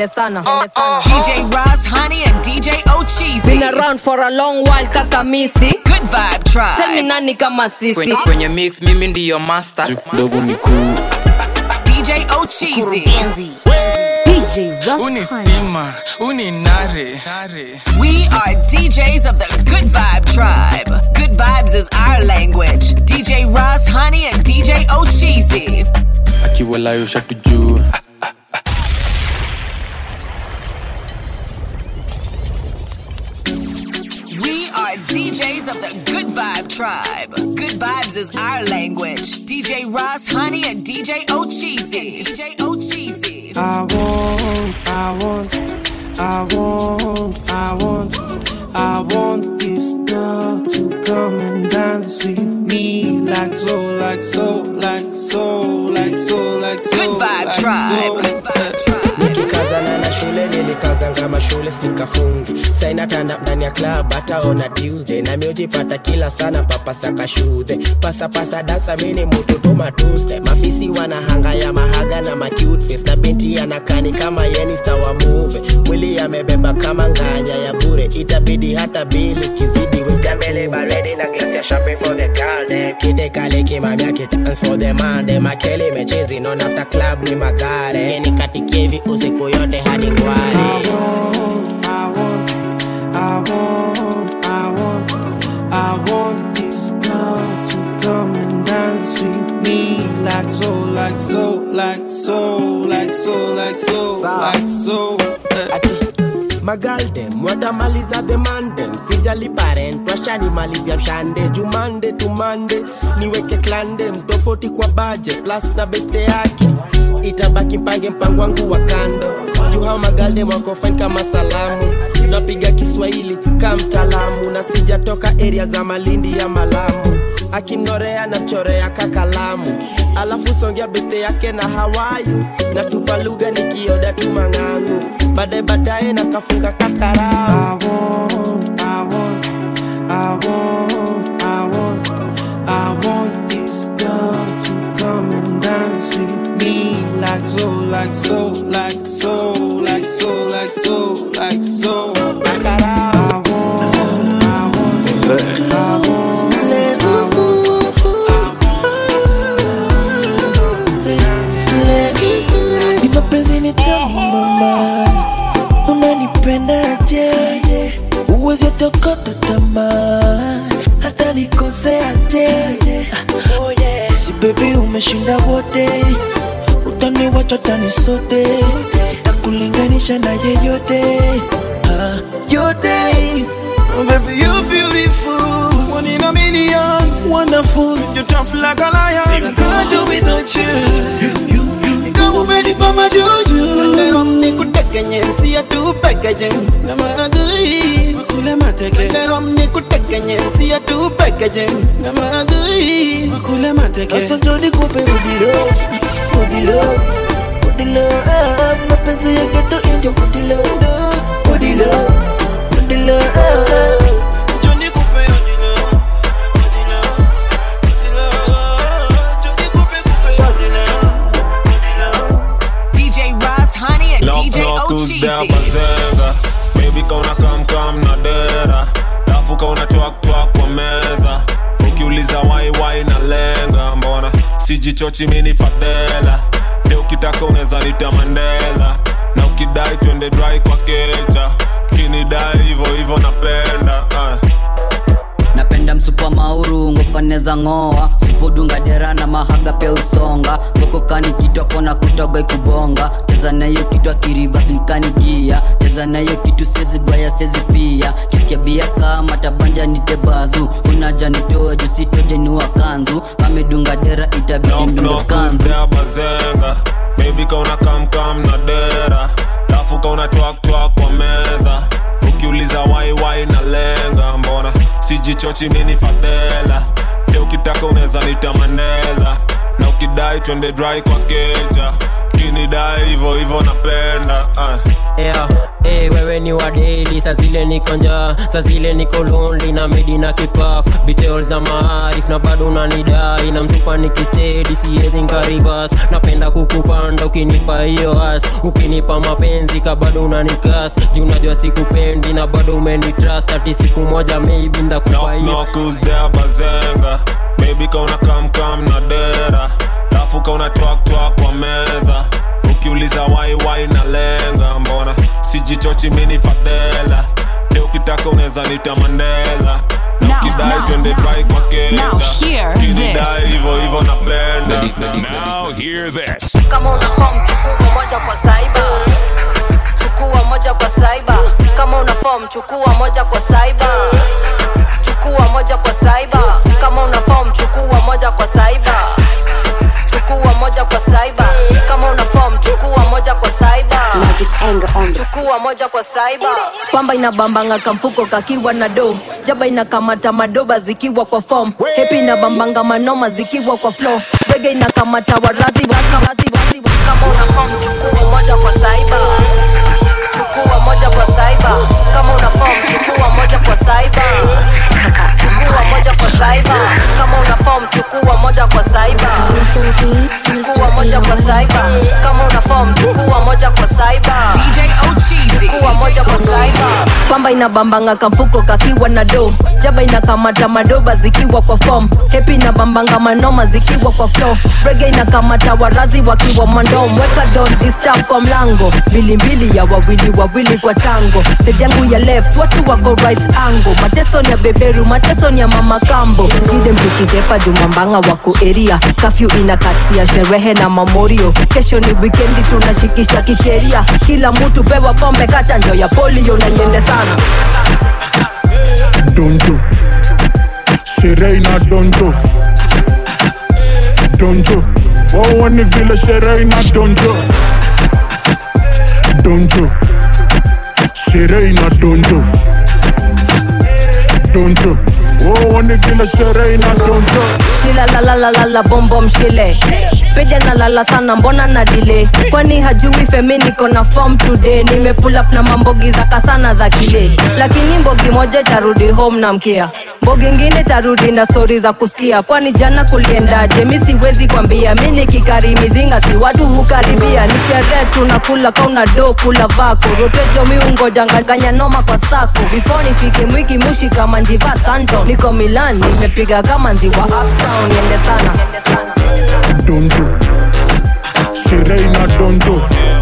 twende sana twende sana DJ Ross, Honey, and DJ Ocheesy. been around for a long while kaka misi Good Vibe Tribe. tell me nani kama sisi kwenye, kwenye mix mimi ndiyo master ndovu ni kuu DJ Ocheesy. DJ Ross uni Honey. stima uni nare nare We are DJs of the Good Vibe Tribe. Good vibes is our language. DJ Ross, Honey, and DJ Ocheesy. akiwalayo shatu juu We are DJs of the Good Vibe Tribe. Good vibes is our language. DJ Ross, Honey, and DJ Ocheesy. DJ Ocheesy. I want, I want, I want, I want, I want this girl to come and dance with me like so, like so, like so, like so, like so. Good Vibe like Tribe. so. Good Vibe Tribe. nikikazana na shule nilikazanga mashule sikafungi sainatanda ndani ya club hataona tuesday na miujipata kila sana papasaka shudhe pasapasa dansa mini mutoto matuste mafisi wanahanga ya mahaga na macutface na binti anakani kama yenista wa muve mwili yamebeba kama nganya ya bure itabidi hata bili kizidi wika mbele baredi na glasi ya champagne for the girl dem kite kale kimamia kitans for the man dem akeli mechezi non after club ni magare nikatikie hivi usiku yote hadi ngware I want, I want, I want, I want this girl to come and dance with me like so, like so, like so, like so, like so, like so. ati magaldem watamaliza themandem sijali parent washanimalizia mshande jumande tumande niweke klandem tofauti kwa baje plus na beste yake itabaki mpange mpango wangu wa kando juu hao magaldem wako fine kama salamu napiga kiswahili ka mtaalamu na sijatoka area za malindi ya malamu akinorea na chorea kakalamu alafu songea beste yake na hawayu na tupa lugha nikioda tu mang'angu baadaye baadaye na kafunga kakarau I want, I want, I want, I want, I want this girl to come and dance with me like so, like so, like so, like so, like so, like so. kakarau I want, I want, I want, Ni mapenzi ni tamu mama, unanipendaje? Uwezi tokota tamaa, hata nikoseaje? Si baby umeshinda wote, utaniwacha tani sote, sitakulinganisha na yeyote Ah, yote. Oh, baby you beautiful, one in a million, wonderful, you're tough like a lion. I can't do without you. Kama umenipa majuju Leo nikutekenye siya tu pekeje Na maadui Makule mateke Leo nikutekenye siya tu pekeje Na maadui Makule mateke Sasa jodi kupe udilo Udilo Udilo Mapenzi ya geto indio Udilo Udilo Udilo Jodi kupe udilo Udilo Udilo Jodi kupe kupe udilo DJ Ross, Honey, and Knock DJ knock who's there Ocheesy. bazenga Baby kauna kam kam na dera Dafu kauna twak twak kwa meza Ukiuliza wai wai na lenga Mbona sijichochi mini fadhela Leo ukitaka unaweza nita Mandela Na ukidai twende dry kwa keja Kinidai hivo hivo napenda ah. napenda msupa mauru ngopaneza ng'oa supodunga dera na mahaga pia usonga sokokani kitwa kona kutoga ikubonga cheza nayo kitwa kirivas nikanigia cheza nayo kitu sezi baya sezi pia kisikia bia kama tabanja nitebazu unaja nitoe jusitoje niwa kanzu amedunga dera itabidi Knock mdunga knock who's kanzu there bazenga Baby kauna kam kam na dera Dafu kauna twak twak kwa meza Ukiuliza wai wai na lenga Mbona sijichochi mini fadhela Leo ukitaka unaweza nita Mandela Na ukidai twende dry kwa keja Kinidai hivo hivo napenda ah. yeah. hey, wewe wewe ni wa daily saa zile niko njaa saa zile niko lonely na medi na kipaf detail za maarif na bado unanidai na mtupa nikistedi siwezi nkaribas napenda kukupanda ukinipa hiyo as ukinipa mapenzi ka bado unanikas juu unajua sikupendi na bado umenitrust ati siku moja maybe ndakupa hiyo knock who's there bazenga baby kauna kam kam na dera tafu kauna twak twak kwa meza ukiuliza wai wai na lenga mbona sijichochi mini fadhela leo ukitaka unaweza nita mandela na ukidai twende dry kwa keja kinidai hivo hivo napenda Now hear this. kama una form chukua moja kwa saiba chukua moja kwa saiba kama una form chukua moja kwa saiba chukua moja kwa saiba kama una form chukua moja kwa saiba chukua moja kwa saiba kama una form chukua moja kwa saiba chukua moja kwa saiba pamba inabambanga kamfuko kakiwa na do jaba inakamata madoba zikiwa kwa form hepi inabambanga manoma zikiwa kwa flow bege inakamata warazi wazi wazi wazi kama una form chukua moja kwa saiba chukua moja kwa saiba kama una form chukua moja kwa saiba chukua moja kwa saiba kama una form chukua moja kwa saiba chukua moja kwa saiba kama una form chukua moja kwa saiba DJ Ochizi. chukua moja kwa saiba pamba inabambanga kamfuko kakiwa na do jaba inakamata madoba zikiwa kwa form hepi inabambanga manoma zikiwa kwa flow rege inakamata warazi wakiwa mandom weka don disturb kwa mlango mbilimbili ya wawili wawili kwa tango side yangu ya left watu wako right angle mateso ni ya beberu mateso ni ya mama kambo kide mtukizepa jumambanga wako eria kafyu inakatsia sherehe na mamorio kesho ni wikendi tunashikisha kisheria kila mtu pewa pombe kachanjo ya polio na nyende sana donjo sherehe ina donjo donjo wawa ni vile sherehe ina donjo donjo sherehe ina donjo donjo wawa ni vile sherehe ina donjo shilalalalala bombo mshile peja nalala sana mbona na dile kwani hajui femi niko na form today nimepull up na mambogi za kasana za kile lakini mbogi moja tarudi home na mkia mbogi ngine tarudi na stori za kusikia kwani jana kuliendaje mi siwezi kwambia mi nikikari mizinga si watu hukaribia ni sherehe tunakula kauna do kula vako rotejo miungoja nganganya noma kwa sako before nifike mwiki mushi kama njiva santo niko milan nimepiga kama nziwa uptown niende sana donjo sherehe ina donjo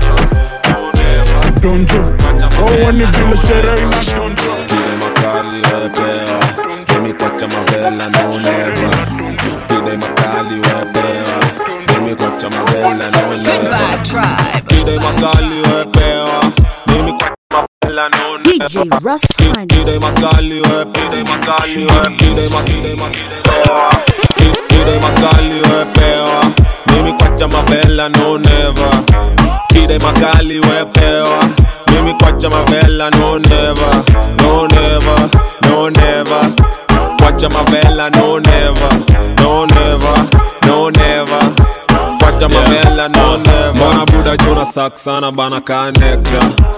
donjo wawa ni vile sherehe ina donjo Kide makali wepewa Mimi kocha mavela no never Kide makali wepewa Mimi kocha mavela no Good never Vibe Tribe. Kide makali wepewa Mimi kocha mavela no never DJ Russ Kide makali wepewa Kide makali wepewa Kide makide makide Kide makali wepewa Mimi kocha mavela no never Kide makali wepewa Mimi kwacha mavela no never No never No never Kwacha mavela no never No never No never Kwacha mavela no never Mbona buda juna sak sana bana connecta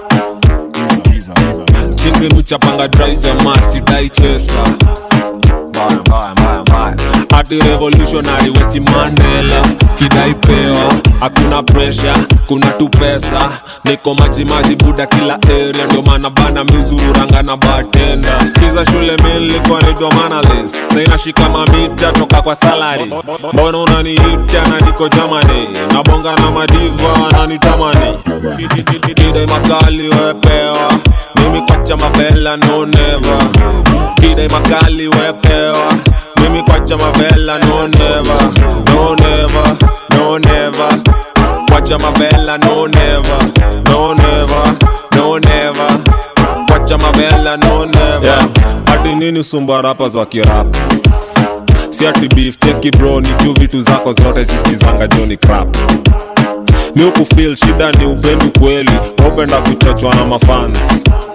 Chingi nuchapanga dry jamaa sidai chesa Mbaya mbaya mbaya mbaya Ati revolutionary wesi Mandela Kidai pewa Hakuna pressure Kuna tu pesa Niko maji maji buda kila area Ndio maana bana mizururanga na bartender Sikiza shule miliko naitwa manalist Saina shika mamita toka kwa salary Mbona unaniita na niko Germany Nabonga na madiva wananitamani Kidai makali wepewa Mimi kwacha mavela no never Kidai makali wepewa Mimi kwacha mavela no never No never No never Kwacha mavela no never No never No never Kwacha mavela no never yeah. Hadi nini sumba rappers wa kirap Si ati beef cheki bro ni tu vitu zako zote sisikizanga joni crap mi ukufil shida ni upendi kweli upenda kuchochwa na mafans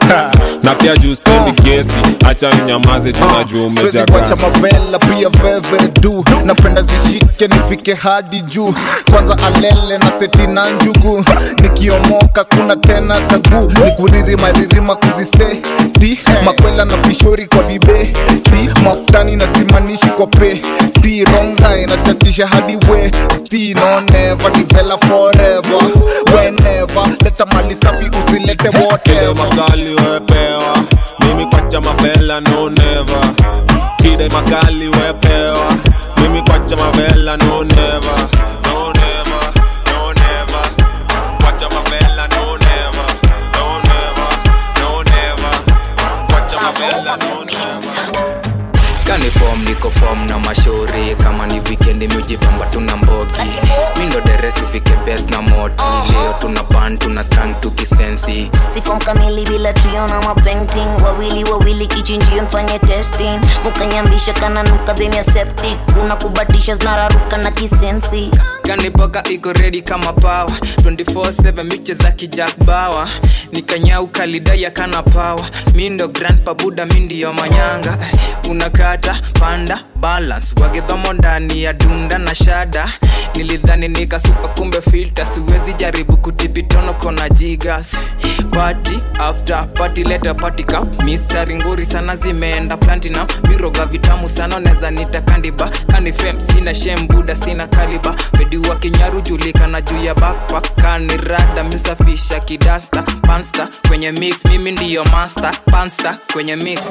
na pia juu spendi kesi acha ninyamaze tunajua umeja siwezi kuacha gas. mavela pia veve du napenda zishike nifike hadi juu kwanza alele na seti na njugu nikiomoka kuna tena tagu nikuririma ririma kuzise di makwela na pishori kwa vibe di mafutani na zimanishi kwa pe di ronga inachatisha hadi we sti no never ni vela forever whenever leta mali safi usilete Kide whatever makali wepewa mimi kwacha mavela no never kide makali wepewa mimi kwacha mavela no never no never no never kwacha mavela no never no never no never kwacha mavela no never kani form niko form na mashauri kama ni wikendi miujipamba tuna mbogi mindo deresi fike bes na moti leo tuna pan tuna stang tukisensi sifom kamili bila trio na mapainting wawili wawili kichinjio nfanye testing mukanyambisha kananuka dheni ya septic kuna kubatisha zinararuka na kisensi kanipoka iko redi kama pawa 24/7 miche za kijak bawa nikanyau kalidaya kana pawa mindo grand pabuda mindiyo manyanga unakata panda balance wagedhomo ndani ya dunda na shada nilidhani nikasupa kumbe filter siwezi jaribu kutipitono kona jigas party after party leta party cup mistari nguri sana zimeenda platinum miroga vitamu sana neza nita kandiba kanifem sina shem buda sina kaliba pediwa kinyaru julikana juu ya backpack kanirada misafisha kidasta pansta kwenye mix mimi ndiyo master pansta kwenye mix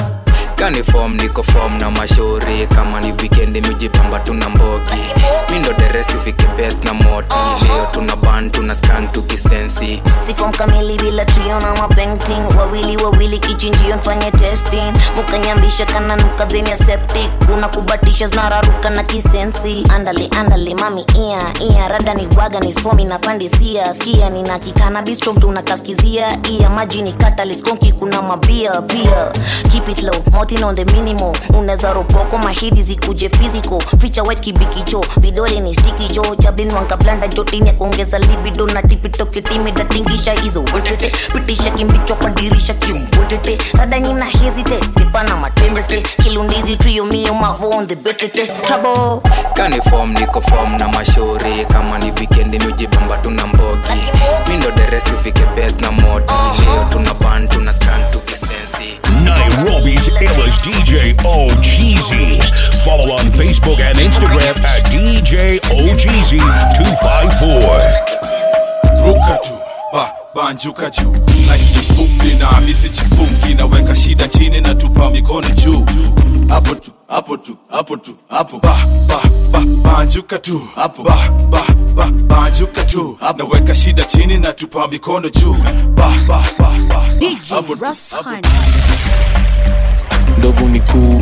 kani form niko form na mashauri kama ni wikendi mijipamba tuna mbogi mindo deresi fike best na moti leo tuna ban tuna stang tukisensi sifom kamili bila trio na mapainting wawili wawili kichinjio nfanye testing mukanyambisha kananuka dheni ya septic kuna kubatisha zinararuka na kisensi andale andale mami ia ia rada ni bwaga ni somi na pandisia skia nina kikana bistro mtu unakaskizia ia maji ni kataliskonki kuna mabia pia keep it low motin on the minimum unaweza ropoko mahidi zikuje physical ficha white kibikicho vidole ni stiki jo chablin wankablanda jotini ya kuongeza libido na tipitoketimi datingisha hizo wetete pitisha kimbichwa kwa dirisha kiumbwetete rada nyina hesitate tipana matembete kilundizi trio mio mavo on the betete trouble kani form niko form na mashauri kama ni wikendi mijipamba tuna mbogi mindo deresi fike best na moti leo tuna ban tuna stang tukisensi Nairobi's illest DJ OGZ. Follow on Facebook and Instagram at DJ OGZ254. ruka juu ba banjuka juu na kifupi na misi chifungi naweka shida chini na tupa mikono juu hapo tu hapo tu hapo tu hapo ba ba ba banjuka tu hapo ba ba ba banjuka tu hapo naweka shida chini na tupa mikono juu ba ba ba ba DJ hapo tu, Russ hapo Honey. ndovu ni kuu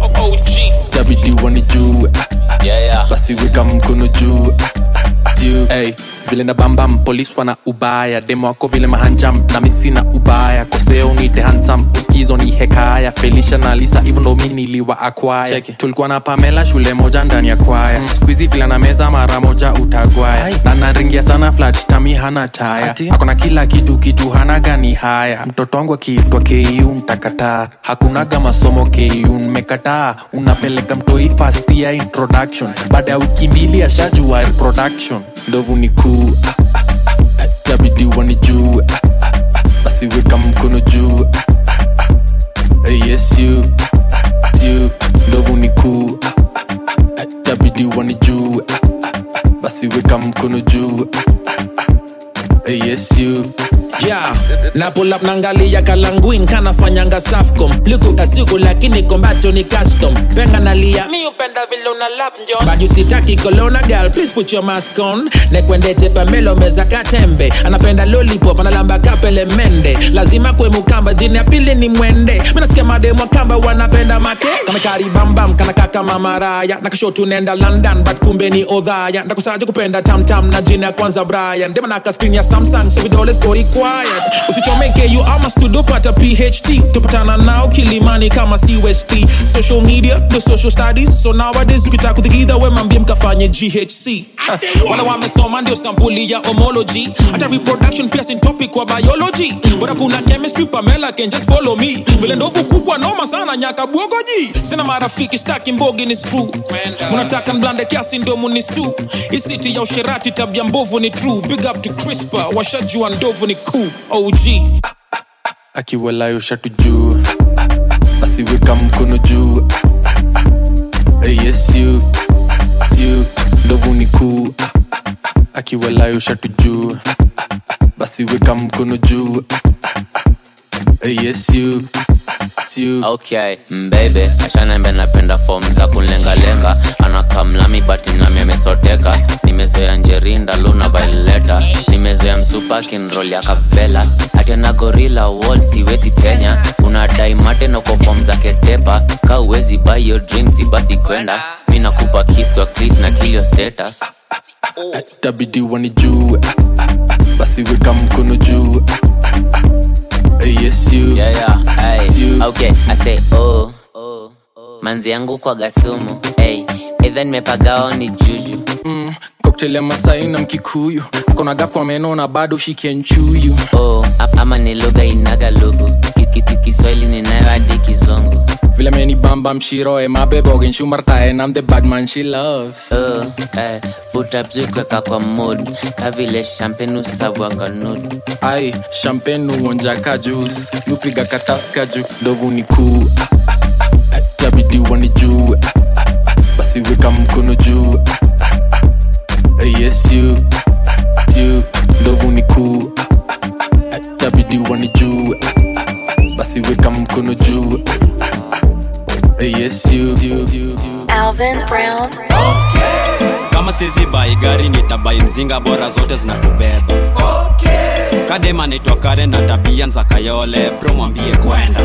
tabidi wani juu basi weka mkono juu juu hey, vile na bambam polis wana ubaya demo wako vile mahanjam na misi na ubaya koseo nite hansam uskizo ni hekaya felisha na lisa hivyo ndo mi niliwa akwaya tulikuwa na pamela shule moja ndani ya kwaya mm. skuizi vile na meza mara moja utagwaya na naringia sana flat tami hana taya akona kila kitu kitu hana gani haya mtoto wangu akiitwa ku mtakataa hakunaga masomo ku mmekataa unapeleka mtoi fast ya introduction baada ya wiki mbili ashajua reproduction ndovu ni kuu ah, ah, ah, tabidi wani juu ah, ah, ah, basi weka mkono juu ah, ah, ah, yes you ah, ah, you ndovu ni kuu ah, ah, ah, tabidi wani juu ah, ah, ah, basi weka mkono juu ah, ah, ah, yes you yeah na pull up nangalia kalanguin kanafanyanga safcom liku kasiku lakini kombacho ni custom penga nalia mi upenda vile una lap njo baju sitaki kolona girl please put your mask on nekwendete pamelo meza katembe anapenda lollipop analamba kapele mende lazima kwe mukamba jini ya pili ni mwende minasikia mademo kamba wanapenda make kamekari bambam kanaka kama maraya nakashotu nenda london but kumbe ni odhaya ndakusaje kupenda tamtam na jina ya kwanza brian dema naka screen ya samsung so vidole skori kwa inspired usichomeke you ama studio pata phd tupatana nao kilimani kama cust social media the social studies so nowadays ukitaka kuthikidha we mambie mkafanye ghc Ah, wala wamesoma ndio sampuli ya homology hata reproduction pia sin topic kwa biology bora kuna chemistry pamela can just follow me vile ndovu kubwa noma sana nyaka bwogoji sina marafiki staki mbogi ni screw munataka mblande kiasi ndio munisu isiti ya usherati tabia mbovu ni true big up to crispa washajua ndovu ni cool og akiwalayo shatu juu asiweka mkono juu hey, yes you you ndovu ni kuu akiwalayo shatu juu basi weka mkono juu hey, yes you you okay mbebe ashanembe napenda fom za kunlengalenga anakamlami bati nami amesoteka nimezoea njerinda luna vaileta nimezoea msupa kinrol ya kavela atena gorila wall siwezi penya unadai mateno fom za ketepa ka uwezi bayo drinks basi kwenda mi nakupa kis kwa klis na kilio status tabidi wanijue basi weka mkono juu hey, yes you yeah, yeah, hey. okay i say oh manzi yangu kwa gasumu hey. edha nimepagao ni juju mm, cocktail ya masai na mkikuyu akona gapo ameno na bado shike nchuyu oh, ap- ama ni lugha inaga lugu Kikiti kiswahili ninayo hadi kizungu vile meni bamba mshiroe mabebogen shumartae nam the badman she loves oh, eh, vuta bzukweka kwa mood kavile champagne usavwanga nud ai champagne uonjaka juice nupiga kataska juu ndovu ni kuu tabidi wanijue basi weka mkono juu hey, yes you you ndovu ni kuu tabidi wanijue basi weka mkono juu hey, yes you, you, you, you. Alvin Brown. kama sizi bai gari nitabai mzinga bora zote zinatubeba kadema naitwa kare na tabia za kayole bro mwambie kwenda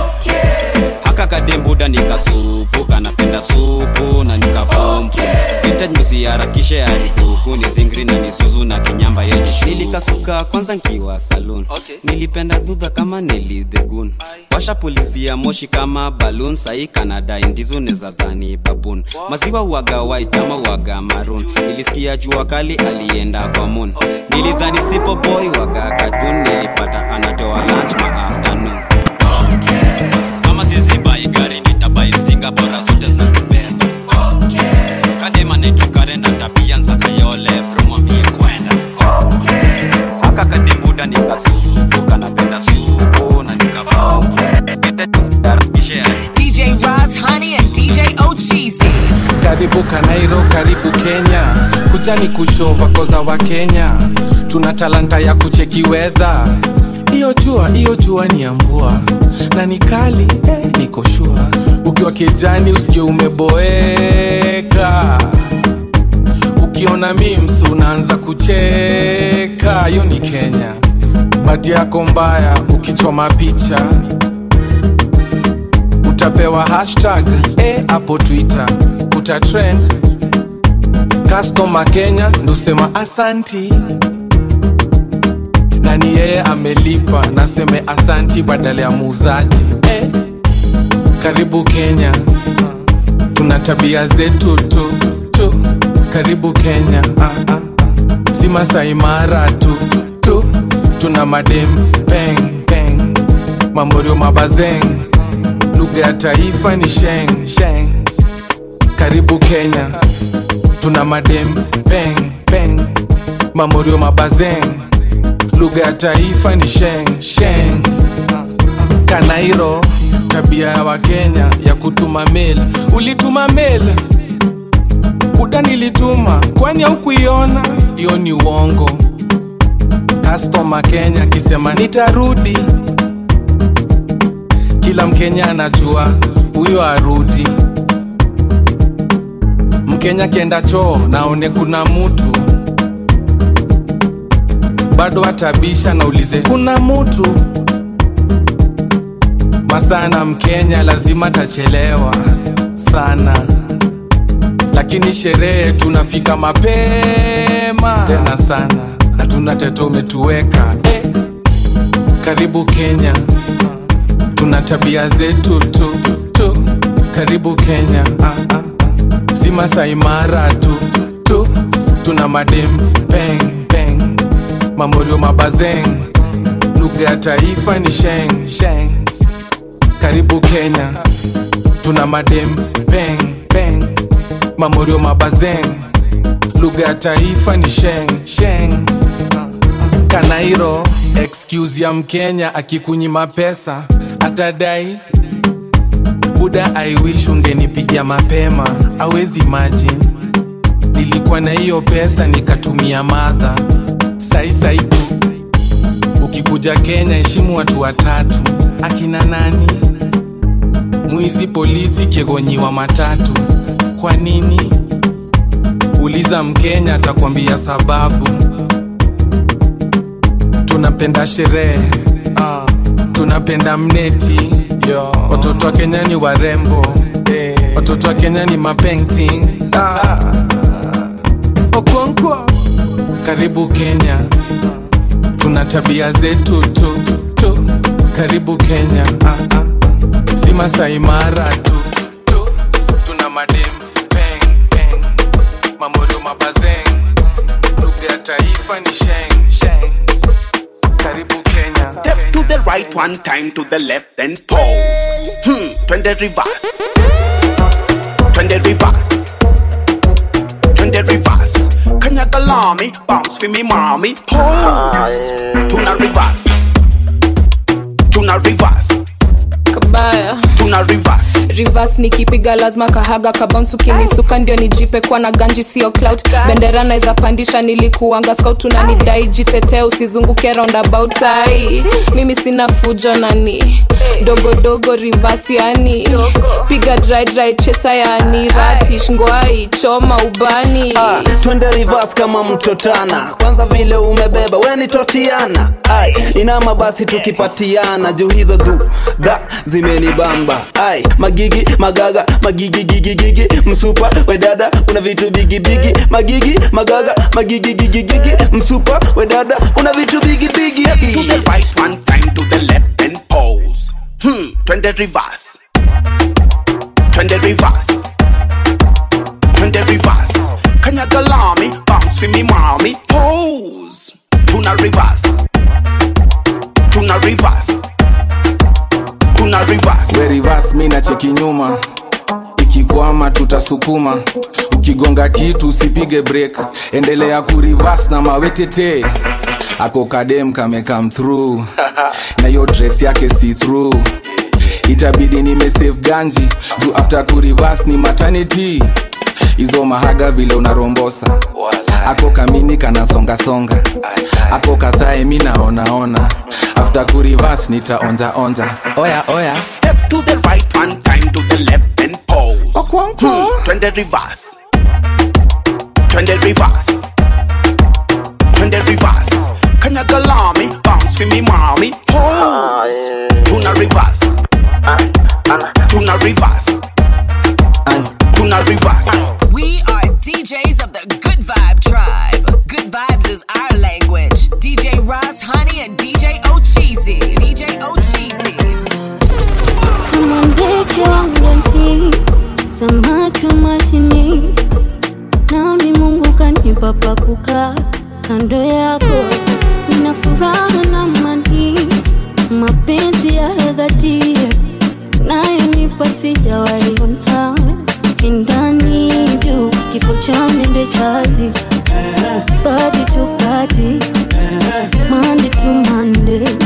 haka kadembuda nikasupu kanapenda supu na nikapompu vintage msiharakishe haribuku ni zingri na nisuzu na kinyamba yenye nilikasuka kwanza nkiwa saloon nilipenda dhudha kama nilidhegun washa pulizia moshi kama balloon sahi kanada indizo neza dhani babun maziwa uaga white ama uaga maroon nilisikia jua kali alienda kwa moon nilidhani simple boy waga katun nilipata anatoa lunch ma afternoon kama sizi bai gari nitabai mzinga bora zote zinatubeba kadema naitwa kare na tabia nza kayole bro mwambie kwenda haka kadembuda nikasupu kanapenda supu na nikabombu DJ Ross Honey and DJ Ocheesy. karibu kanairo karibu kenya kujani kushova koza wa kenya tuna talanta ya kucheki wedha iyo jua iyo jua ni ya mvua na ni kali eh, niko shua ukiwa kijani usije umeboeka ukiona mims unaanza kucheka hiyo ni kenya bati yako mbaya ukichoma picha utapewa hashtag eh, hapo twitter utatrend customer kenya ndusema asanti na ni yeye amelipa naseme asanti badala ya muuzaji eh, karibu kenya tuna tabia zetu tu, tu. karibu kenya ah, ah. si masaimara tu, tu tuna madem peng peng mamorio mabazeng lugha ya taifa ni sheng sheng karibu kenya tuna madem peng peng mamorio mabazeng lugha ya taifa ni sheng sheng kanairo tabia ya wakenya ya kutuma mail ulituma mail buda nilituma kwani haukuiona hiyo ni uongo kastoma kenya akisema nitarudi kila mkenya anajua huyo arudi mkenya kienda choo naone kuna mutu bado atabisha naulize kuna mutu masana mkenya lazima tachelewa sana lakini sherehe tunafika mapema tena sana na tuna teto umetuweka eh. karibu kenya tuna tabia zetu tu tu karibu kenya ah, ah. si Masai Mara tu tu tuna madem peng peng mamorio mabazeng lugha ya taifa ni sheng sheng karibu kenya tuna madem peng peng mamorio mabazeng lugha ya taifa ni sheng sheng kanairo excuse ya mkenya akikunyima pesa atadai buda i wish ungenipigia mapema awezi imagine nilikuwa na hiyo pesa nikatumia madha sai sai tu ukikuja kenya heshimu watu watatu akina nani mwizi polisi kiegonyiwa matatu kwa nini uliza mkenya atakwambia sababu tunapenda sherehe uh, tunapenda mneti Yo. watoto wa kenya ni warembo hey. watoto wa kenya ni mapainting ah. okonkwo karibu kenya tuna tabia zetu tu, tu. karibu kenya ah, ah. si Masai Mara tu, tu. tuna madem peng peng mamorio mabazeng lugha ya taifa ni sheng sheng karibu kenya Step to the right one time to the left then pause. Hmm, twende reverse. Twende reverse. Twende reverse. Kanyaga lami, bounce for me mommy. Pause. Tuna reverse. Tuna reverse. kabaya Tuna reverse. reverse nikipiga lazima kahaga kabounce ukinisuka ndio nijipe kwa na ganji sio clout bendera naweza pandisha nilikuanga scout unanidai jitetee usizunguke roundabout ai mimi sina fujo nani dogodogo reverse yani piga dry dry chesa yani ratish ngwai choma ubani Ah, twende reverse kama mtotana kwanza vile umebeba we ni totiana ai inama basi tukipatiana juu hizo du da zimenibamba ai magigi magaga magigi gigi gigi msupa we dada una vitu bigi bigi magigi magaga magigi gigi gigi msupa we dada una vitu bigi bigi To the right one time to the left then pause. Hmm, twende reverse. Twende reverse. Twende reverse. Kanyaga lami, bounce for me mommy. Pose. Tuna reverse. Tuna reverse. Tuna reverse. we reverse mi na cheki nyuma ikikwama tutasukuma ukigonga kitu usipige break endelea kurivas na mawetete ako kadem kame come through na hiyo dress yake see through itabidi nimesave ganji juu after kurivas ni maternity hizo mahaga vile unarombosa ako kamini kanasongasonga ako kadhae mi naonaona after kurivas nitaonjaonja oya oya Step to the right one time to the left then pause. Hmm, twende reverse. Twende reverse. Twende reverse. Kanyaga lami, bounce for me mommy. Pose. Tuna reverse. Tuna reverse. Tuna reverse. We are DJs of the Good Vibe Tribe. Good Vibes is our language. DJ Ross Honey and DJ Ocheesy. DJ Ocheesy. kama ndege wangani samaki wa majini nami mungu kanipa pa kukaa kando yako nina furaha na mani mapenzi ya dhati nayonipa sijawaiona kindani juu kifo cha mende chali badi tu badi mande tu mande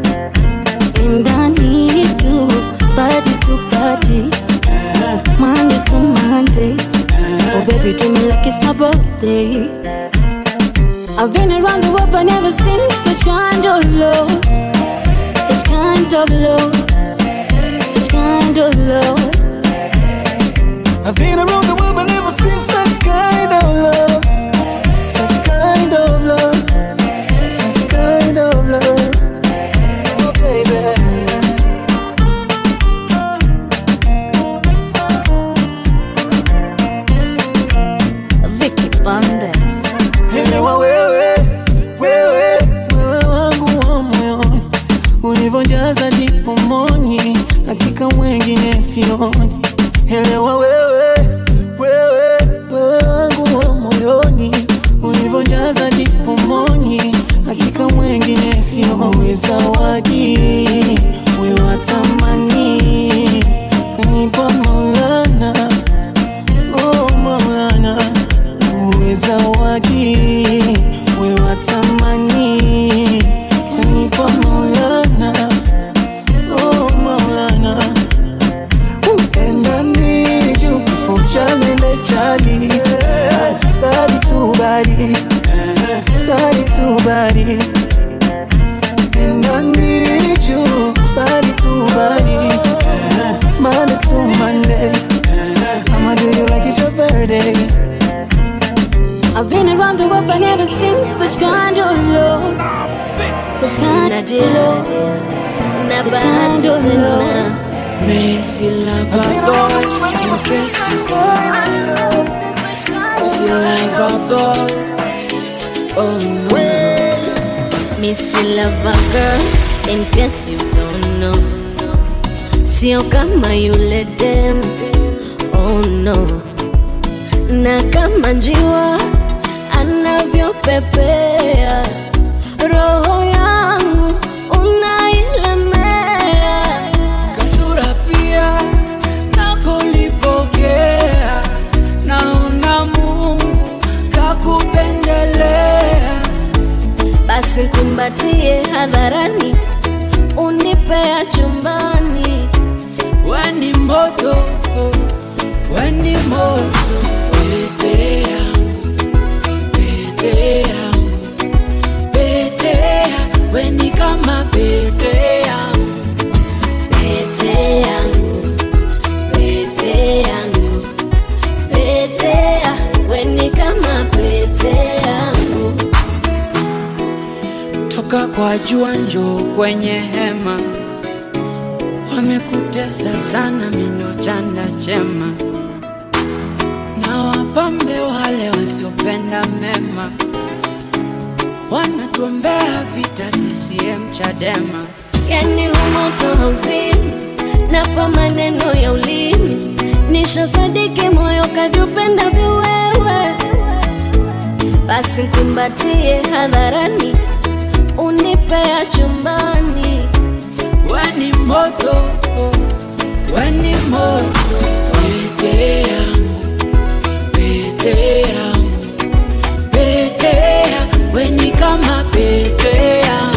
ndani tu body to body Monday to Monday Oh baby do me like it's my birthday I've been around the world but never seen such kind of love Such kind of love Such kind of love I've been around the world but never seen such kind of love. Such kind of love. Such kind of love. Oh, baby. Vicky Bandes Elewa wewe, wewe, wewe wangu wa moyoni. sioni elewa wewe wewe wewe wangu wa moyoni ulivyojaza dipomoni hakika mwengine siowe zawadi we wa thamani kanipa maulana oh maulana uwe zawadi we wa thamani kanipa maulana oh maulana and need you before Charlie met Charlie. Body to body, body to body. And I need you, body to body, Monday to Monday. I'ma do you like it's your birthday. I've been around the world, but never seen such kind of love. Such kind of love. Such kind of love. Messi lava boy, in case you don't Si lava boy, oh no Missy Lover girl, in case you don't know. Sio kama yule dem, oh no. Na kama njiwa anavyopepea, roho yangu unailemea. Kasura pia nakolipokea Naona Mungu kakupendelea Basi kumbatie hadharani, unipea chumbani. Weni moto, weni moto Pete yangu, pete yangu Pete yangu, weni kama pete yangu Pete yangu, pete yangu, pete ya, weni kama pete yangu. toka kwa jua njoo kwenye hema wamekutesa sana mino chanda chema na wapambe wale wasiopenda mema wanatuombea vita CCM Chadema Yani humoto hauzimi, napa maneno ya ulimi, nishasadiki moyo kadupenda viwewe. Basi kumbatie hadharani, unipea chumbani. weni moto weni moto pete yangu pete yangu pete yangu weni kama pete yangu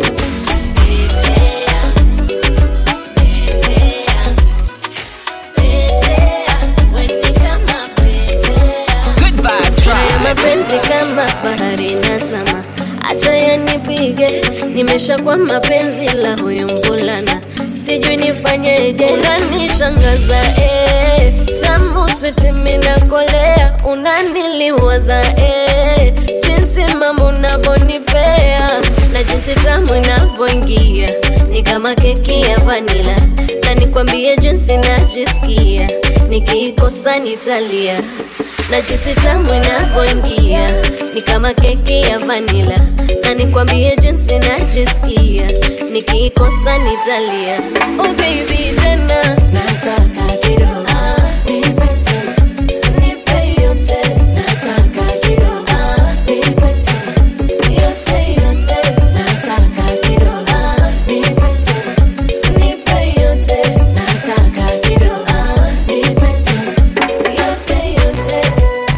Good vibe Haya mapenzi kama bahari nazama, acha yanipige, nimeshakuwa mapenzi la huyu mvulana, sijui nifanyeje, unanishangaza eh, tamu switi minakolea, unaniliwaza eh, jinsi mambo unavyonipea na jinsi tamu inavyoingia ni kama keki ya vanila, na nikwambie jinsi najisikia nikiikosa nitalia na jinsi tamu inavyoingia ni kama keki ya vanila, na nikwambie jinsi najisikia nikiikosa nitalia. Oh baby, tena nataka kidogo nipe tena, nipe yote, nataka kidogo nipe tena, yote yote, nataka kidogo nipe tena, nipe yote, nataka kidogo nipe tena, yote yote.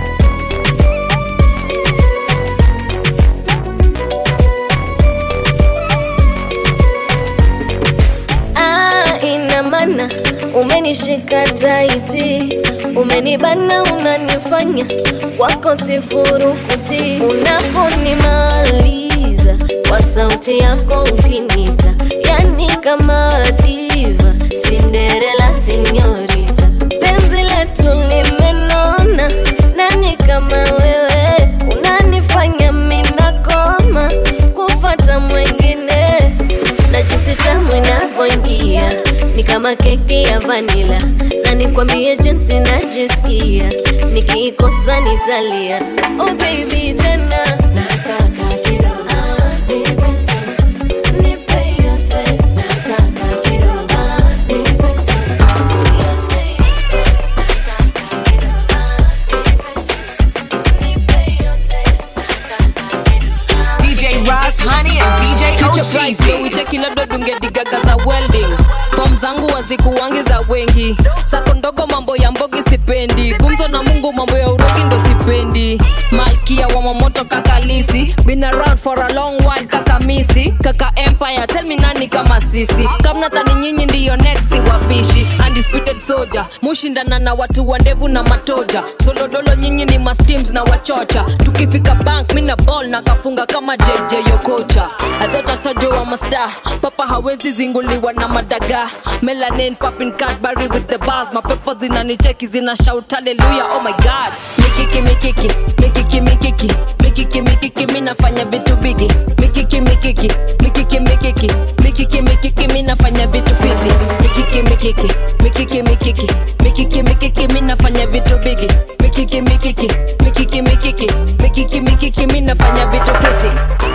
Ah, ina maana umenishika taiti, umenibana, unanifanya wako sifurukuti, unaponimaliza kwa sauti yako ukinita, yani kama diva, Cinderella sinyorita, penzi letu limenona, nani kama wewe unanifanya minakoma kufata mwengine na jinsi tamu inavyoingia ni kama keki ya vanila, na nikwambie jinsi najisikia nikiikosa nitalia. Oh baby, tena nataka kidogo nipe tena, nipe yote, nataka kidogo nipe tena, yote Honey, and DJ Future bright, so Ocheezy. wicheki labda dungedigaga za welding fom zangu wazikuwangi za wengi sako ndogo mambo ya mbogi sipendi gumzo na mungu mambo ya urogi ndo sipendi malkia wa mamoto kakalisi been around for a long while kaka misi kaka empire tell me nani kama sisi kamnatani nyinyi ndiyo next wapishi undisputed soldier mushindana na watu wa ndevu na matoja solodolo nyinyi ni masteams na wachocha tukifika bank mina ball na kafunga kama jj yokocha adhotatojo wa masta papa hawezi zinguliwa na madaga melanin papin cadbury with the bars mapepo zinanicheki zina shout haleluya oh my god mikiki mikiki mikiki mikiki mikiki mikiki minafanya vitu bigi mikiki mikiki mikiki mikiki mikiki mikiki minafanya vitu fiti mikiki mikiki mikiki mikiki mikiki mikiki minafanya vitu bigi mikiki mikiki mikiki mikiki mikiki mikiki minafanya vitu fiti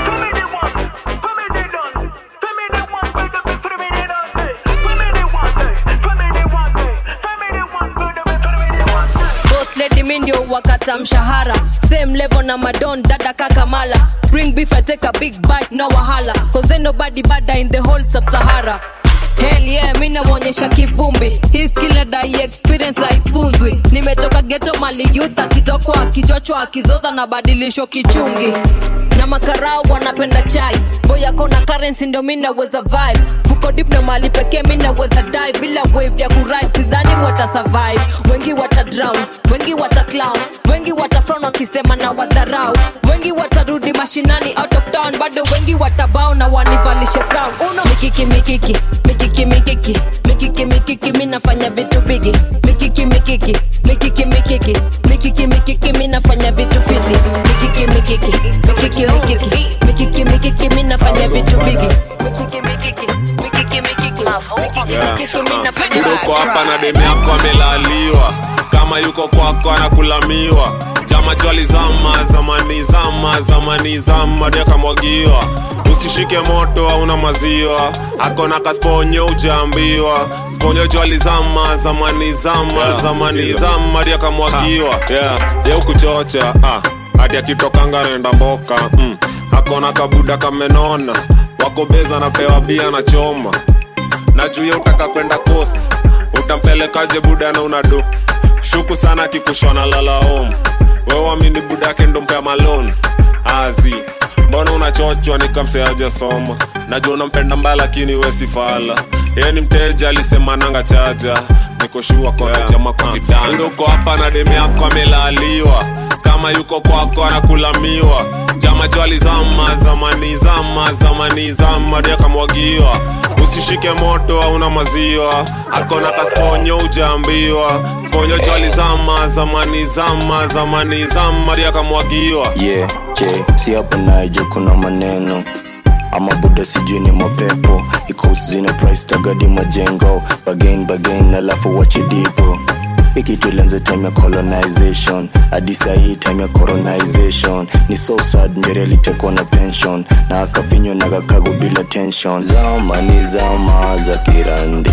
boss lady mi ndio wakata mshahara same level na madon dada kakamala bring beef I take a big bite no wahala cause ain't nobody bada in the whole sub-sahara Hell yeah, mi naonyesha kivumbi hii skill nadai experience haifunzwi nimetoka geto mali youth akitokwa akichochwa akizoza na badilisho kichungi na makarau wanapenda chai boyako na currency ndo mi naweza vibe vuko dip na mali pekee mi naweza dive bila wave ya kuride sidhani wata survive wengi wata drown wengi wata clown wengi wata frown wakisema na wadharau wengi watarudi mashinani out of town bado wengi watabao na wanivalishe brown uno mikiki mikiki mikiki mikiki mikiki mikiki mi nafanya vitu bigi mikiki mikiki mikiki mikiki mikiki mikiki mi nafanya vitu fiti mikiki mikiki mikiki mikiki mikiki mikiki mi nafanya vitu bigi mikiki mikiki mikiki mikiki Yeah. mikiki mi nafanya uko hapa na demu yako amelaliwa kama yuko kwako anakulamiwa jama jwali zama zamani zama zamani zama ndio akamwagiwa usishike moto hauna maziwa akona kasponyo ujaambiwa sponyo jwali zama zamani zama Yeah, zamani sikiza. zama ndio akamwagiwa yeah. ye ukuchocha ah. hadi akitokanga naenda mboka mm. akona kabuda kamenona wako beza napewa bia na choma na juu ya utaka kwenda coast utampelekaje buda na unado shuku sana kikushona lalaom wewamini buda yake ndo mpea malon azi mbona unachochwa nikamseaja soma najua unampenda mbaya lakini wesifala yeye ni mteja alisema nanga chaja nikoshua konajama kwa kitanda uko hapa na demu yako amelaliwa kama yuko kwako anakulamiwa jama jwali zama zamani zama zamani zama ndio akamwagiwa usishike moto hauna maziwa akona kasponyo ujaambiwa sponyo jwali zama zamani zama zamani zama ndio akamwagiwa yeah, je si hapo najo kuna maneno ama buda sijui ni mapepo ikosi zina price tagadi majengo bagain bagain alafu wachidipo iki tulianza time ya colonization hadi sahii time ya coronization ni so sad njeri alitekwa na pension na akafinywa na kakago bila tension zamani zama za kirandi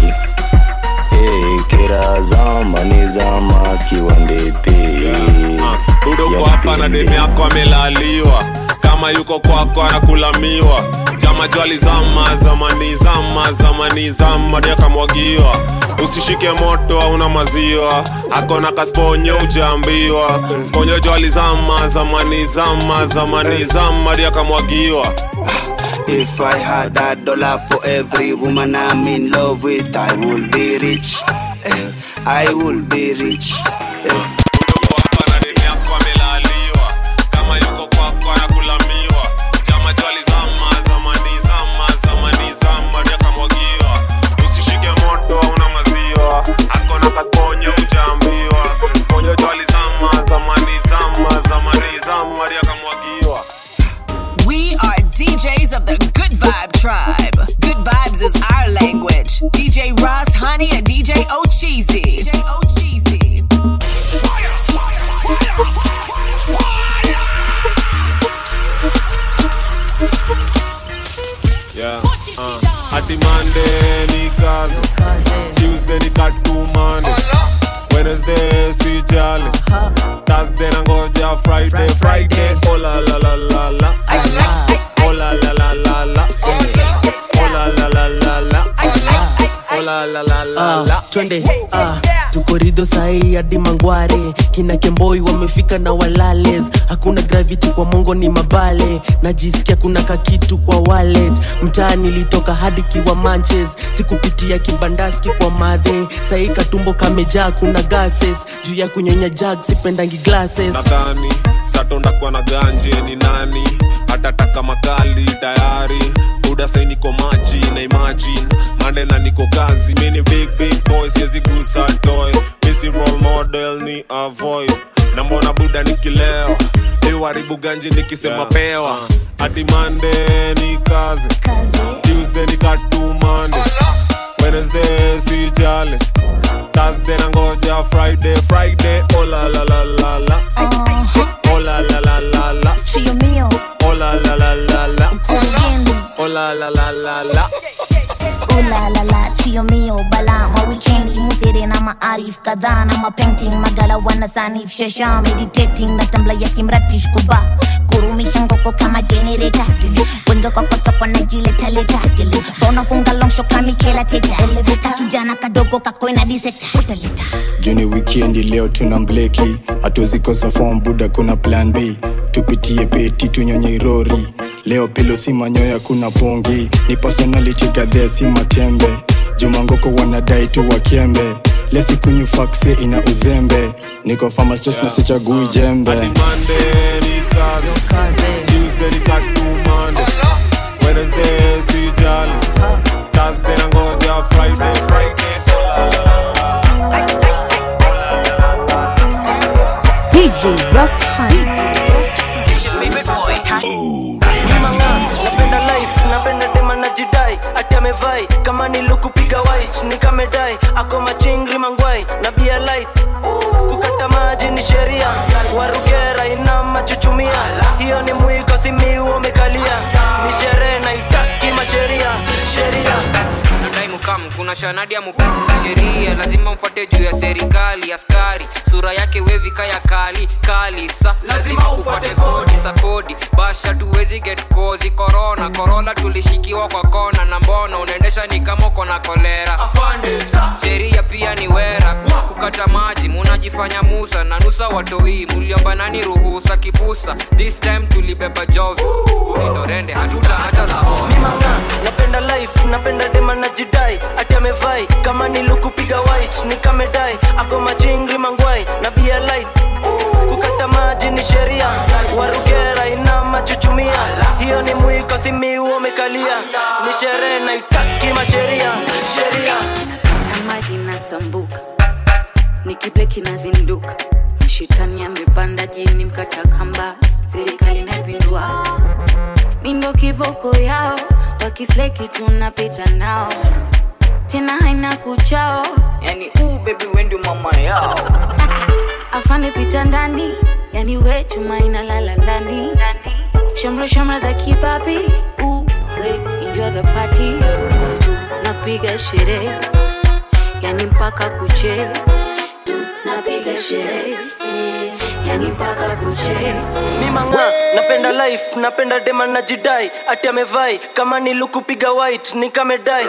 hey, kira zamani zama kiwandete uko hapa na demu yako amelaliwa kama yuko kwako anakulamiwa jama jwali zama zamani zama zamani zama ndio akamwagiwa usishike moto hauna maziwa akona kasponyo ujaambiwa sponyo jwali zama zamani zama zamani zama ndio akamwagiwa If I had a dollar for every woman I'm in love with, I would be rich. Eh, I would be rich. Eh. kama yuko kwako anakulamiwa jama jwali zama zamani zama zamani zama ndio akamwagiwa usishike moto hauna maziwa akona kasponyo ujaambiwa sponyo jwali zama zamani zama zamani zama ndio akamwagiwa We are DJs of the Good Vibe Tribe. Good Vibes is our language. DJ Ross, Honey, and DJ Ocheezy. DJ Ocheezy. Yeah, uh, hadi Monday ni kazi Tuesday ni katumane Wednesday si jali Thursday nangoja Friday Friday oh la la la la la Oh Oh la la la la la. Oh la la la la la. Oh la la la la la. Ah, twende ah, tuko rido sahii hadi mangware kina kemboi wamefika na walales hakuna gravity kwa mongo ni mabale najisikia kuna kakitu kwa wallet mtaa nilitoka hadi kiwa manches sikupitia kibandaski kwa madhe sahii katumbo kamejaa kuna gases juu ya kunyonya jag sipendangi glasses nadhani satondakuwa na ganje ni nani hatataka makali tayari buda sai niko maji na imagine mandela niko kazi mini big big boy siwezi gusa toy misi role model ni avoid na mbona buda nikilewa iwaribu ganji nikisema pewa hadi mande ni kazi tuesday ni katumande wednesday si jale thursday na ngoja friday friday oh la la la la la oh la la la la la Chio mio, oh la la la la la kurugenzi oh la la la la la Oh la la la, chio mio bala ma weekendi musere na maarif kadhaa na mapainting magala wana sanif shasha meditating na tambla ya kimratish kuba kurumisha ngoko kama generator wengi kwa kosopo na jiletaleta unafunga longsho kamikela teta eleveta kijana kadogo kakoina diseta utaleta juni wikendi leo tuna mbleki hatuzikosa fom buda kuna plan b tupitie peti tunyonye irori leo pilo si manyoya kuna pongi ni personality gadhea si matembe jumangoko wanadai tu wakembe lesikunywa fakse ina uzembe niko famastos na sichagui jembe Monday ni kazi Tuesday ni katumande Wednesday si jali Thursday na ngoja Friday Friday oh la la la DJ Russ Hunt. It's your favorite boy. Manga, napenda life napenda dema na jidai ati amevai kama nilukupiga white nikamedai ako machingri mangwai na bia light kukata maji ni sheria warugera ina machuchumia hiyo ni mwiko simiu umekalia ni sherehe na itaki masheria sheria nadai mukam kuna shanadi ya mukam sheria lazima mfuate juu ya serikali askari sura yake wevika ya kali kali sa lazima ufuate kodi sa kodi basha tuwezi get kozi korona korona tulishikiwa kwa kona na mbona unaendesha ni kama uko na kolera sheria pia ni wera kukata maji munajifanya musa na nusa watoi muliomba nani ruhusa kipusa this time tulibeba jovi ulindorende hatuta hata za Manga, napenda life napenda dema na jidai ati amevai kama nilukupiga white nikamedai ako machingri mangwai na bia light kukata maji ni sheria warugera ina machuchumia hiyo ni mwiko simiu umekalia ni sherehe na itaki masheria sheria tamaji nasambuka nikibleki nazinduka shetani amepanda jini mkata kamba serikali naipindua mindo kiboko yao wakisleki tunapita nao tena haina kuchao yani uu bebi wendi mama yao afande pita ndani yani we chuma inalala ndani ndani. shamra shamra za kipapi uu we enjoy the party tunapiga sherehe yani mpaka kuche tunapiga sherehe yani mpaka kuche mimanga napenda life napenda dema na jidai ati amevai kama nilukupiga white nikamedai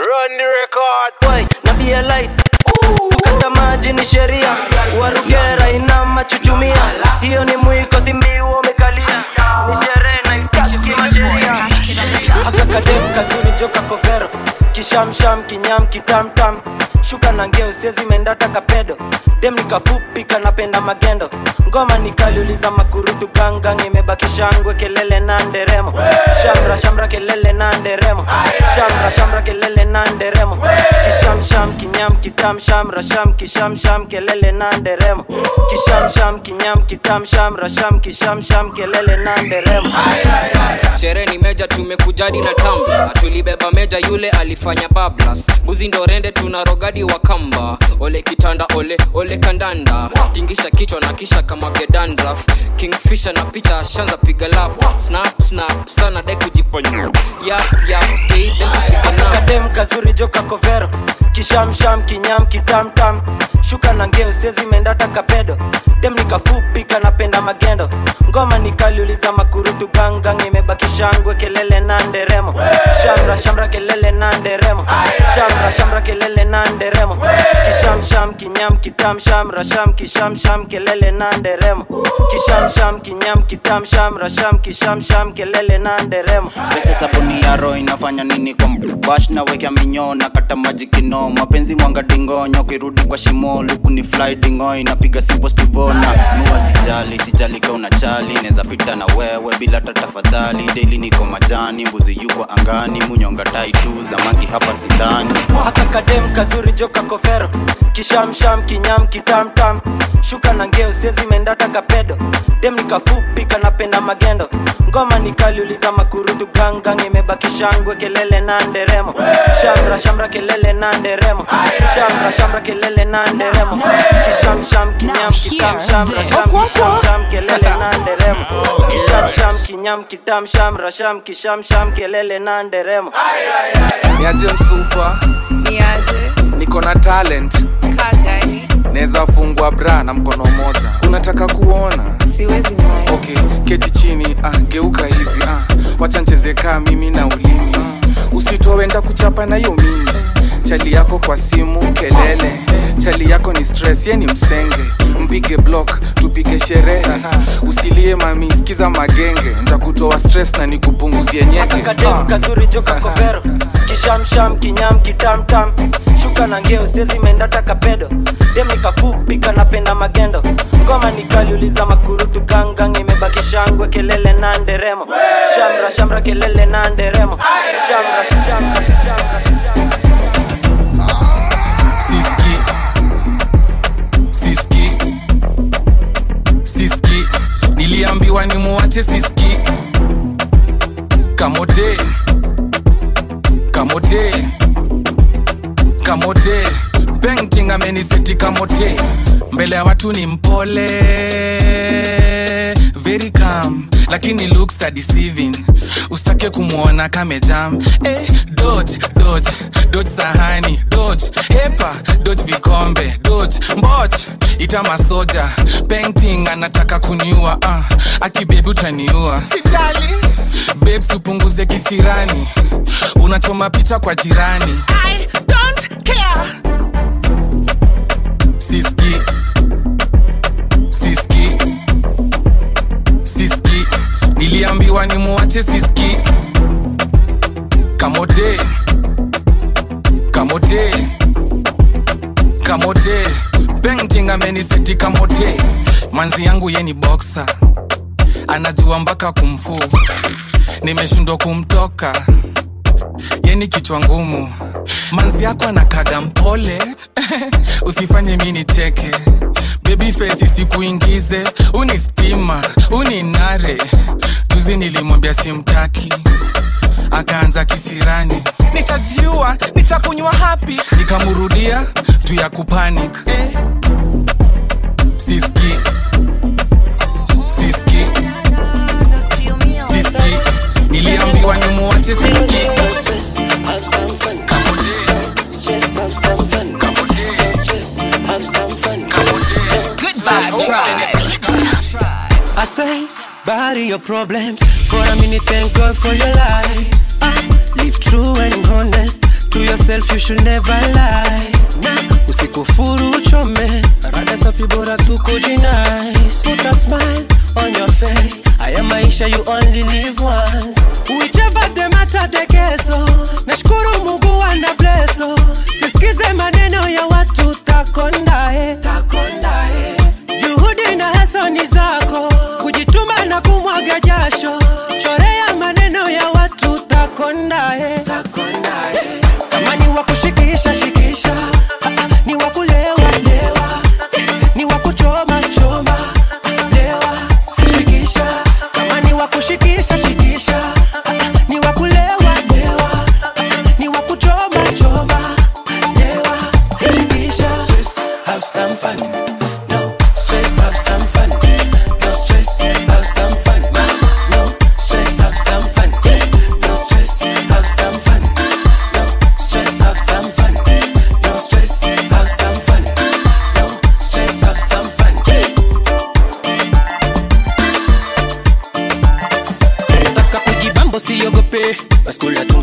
Wai, na bia light kukata maji ni sheria warugera ina machuchumia hiyo ni mwiko simiu umekalia ni sherehe na itaki masheria akakadem kazuri joka kovero kishamsham kinyam kitamtam shuka na ngeo siezi mendata kapedo dem nikafupi kanapenda magendo ngoma nikaliuliza makurutu gangang imebaki shangwe kelele na nderemo shamra shamra kelele na nderemo shamra shamra kelele na nderemo kishamsham kinyam kitam shamra sham kishamsham kelele na nderemo kishamsham kinyam kitam shamra sham kishamsham kelele na nderemo sherehe ni meja tumekujadi na tamba tulibeba meja yule alifanya bablas mbuzi ndo rende tuna rogadi wa kamba ole kitanda ole ole kandanda tingisha kichwa na kisha kama gedandraf kingfisha na picha shanza piga lap snap snap sana dai kujiponya yap yap hey, dem- kadem kazuri joka kovero kishamsham kinyam kitamtam shuka na ngeo sezi mendata kapedo dem nikafupi kanapenda magendo ngoma nikaliuliza makurutu gangang imebaki shangwe kelele na nderemo shamra shamra kelele na nderemo shamra shamra kelele na nderemo kishamsham kinyam kitam shamra sham kishamsham kelele na nderemo kishamsham kinyam kitam shamra sham kishamsham kelele na nderemo pesa sabuni ya roho inafanya nini kwa bash na wekea minyo na kata maji kino mapenzi mwanga dingonyo kirudi kwa shimo luku ni fly dingo inapiga simple stivona nua sijali sijali ka unachali neza pita na wewe bila hata tafadhali daily niko majani mbuzi yuko angani munyonga tai tu zamaki hapa sidhani haka kadem kazuri joka kovero kishamsham kinyam kitamtam shuka na ngeo sezi mendata kapedo dem nikafupi kanapenda magendo ngoma nikaliuliza makurutu gangang imebaki shangwe kelele na nderemo shamra shamra kelele na nderemo shamra shamra kelele na nderemo kishamsham kinyam kitam shamra sham kishamsham kelele na nderemo kishamsham kinyam kitam shamra sham kishamsham kelele na nderemo niaje msupa niaje niko na talent kagani naweza fungwa bra na mkono moja unataka kuona siwezi naye okay keti chini ah, geuka hivi ah. wacha ncheze kaa mimi na ulimi ah. usitoe nda kuchapa na hiyo mimi chali yako kwa simu kelele chali yako ni stress ye ni msenge mpige block tupige sherehe usilie mami sikiza magenge ntakutoa stress na nikupunguzie nyeke kadem kazuri joka kovero kishamsham kinyam kitamtam shuka na ngeo sezi mendata kapedo dem nikafupi kanapenda magendo ngoma nikaliuliza makurutu gangang imebaki shangwe kelele na nderemo shamra shamra kelele na nderemo shamra shamra shamra shamra siski siski siski niliambiwa ni muwache siski kamote kamote kamote painting ameniseti kamote mbele ya watu ni mpole very calm lakini looks are deceiving usitake kumwona kamejam eh, dodge dodge dodge sahani dodge hepa dodge vikombe dodge mboch ita masoja painting anataka kuniua uh, akibebi utaniua sijali babes upunguze kisirani unachoma picha kwa jirani I don't care. siski siski siski niliambiwa ni muwache siski kamote kamote kamote painting ameniseti kamote manzi yangu ye ni boxa anajua mpaka kumfu nimeshindwa kumtoka yeni kichwa ngumu manzi yako anakaga mpole usifanye mi nicheke baby face isikuingize uni stima uni nare juzi nilimwambia simtaki akaanza kisirani nitajiua nitakunywa hapi nikamrudia juu ya kupanic eh. siski siski siski niliambiwa ni muwache siski Have some fun. Stress, have some fun. No stress, have some fun. Good vibe tribe. I say, bury your problems for a minute. Thank God for your life. Ah, live true and honest to yourself. You should never lie. Nah, usikufuru uchome, rada safi bora tu kujinice. Put a smile on your face. Haya maisha you only live once. Whichever the matter the keso. Nashukuru Mungu ana bleso. Sisikize maneno ya watu takondae. Takondae. Juhudi na hasani zako, kujituma na kumwaga jasho. Chorea maneno ya watu takondae. Takondae. Kama ni wa kushikisha shikisha, Ah, ah, ni wa kulewa lewa, ni wa kuchoma choma lewa shikisha. Kama ni wa kushikisha shikisha, Ah, ah, ni wa kulewa lewa, ni wa kuchoma choma lewa shikisha. Stress, have some fun. No stress, have some fun. No stress, have some fun. No stress, have some fun. No stress, have some fun. No stress, have some fun.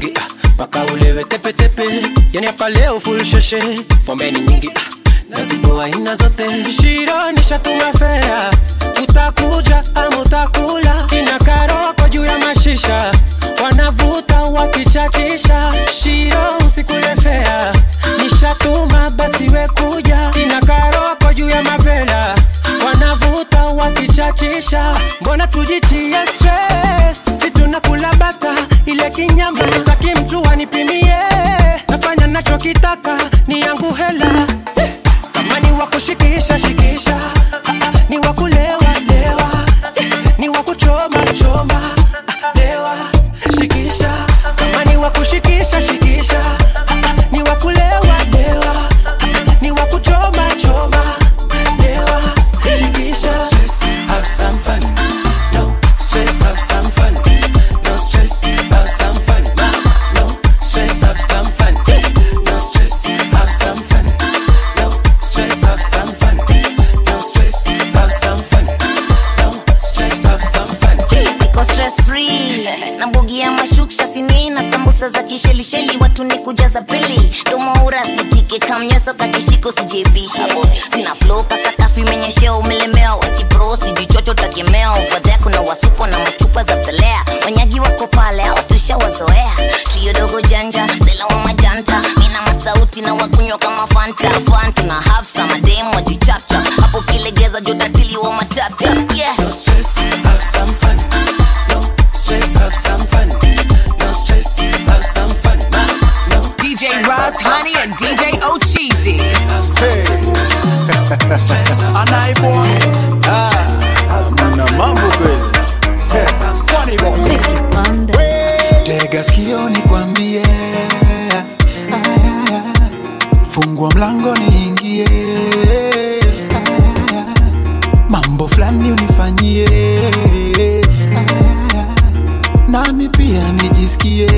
nyingi ah, mpaka ulewe tepetepe yani hapa leo full sheshe pombe ni nyingi ah, na zipo aina zote shiro nishatuma fea utakuja ama utakula ina karoko juu ya mashisha wanavuta wakichachisha shiro usikule fea nishatuma basi we kuja ina karoko juu ya mavela wanavuta wakichachisha mbona tujitie stress si tunakula bata ile kinyama sitaki mtu anipimie nafanya nachokitaka ni yangu hela Eh, kama ni wa kushikisha shikisha Ah, ah, ni wa kulewa lewa Eh, ni wa kuchoma choma Ah, lewa shikisha kama ni wa kushikisha shikisha Ah, ah, ni wa kulewa lewa Ah, ni wa kuchoma choma lewa shikisha have some fun no stress have some fun no stress have some fun no stress have some fun no stress have some fun no stress have some fun no stress have some fun no stress have some fun niko stress free na mbugi ya mashuksha sini na sambusa za kishelisheli watu ni kujaza pili domoura sitike kamnyeso kakishiko sijebishe sina flow kasakafu imenyeshea umelemewa wasipro sijichocho takemea ovadhea kuna wasupo na machupa za pelea wanyagi wako pale hawatushawazoea trio dogo janja sela wa majanta mina masauti na wakunywa kama fanta fantu na hafsa mademu wajichapchap hapo kilegeza jotatili wa mataptap yeah. no stress have some fun no stress have some fun no stress have some fun no DJ Ross, Honey, and DJ Ocheesy. Anai boy. Ah, mna mambo kweli. Hey, Funny boss. tega sikio nikwambie fungua mlango niingie mambo fulani unifanyie nami pia nijisikie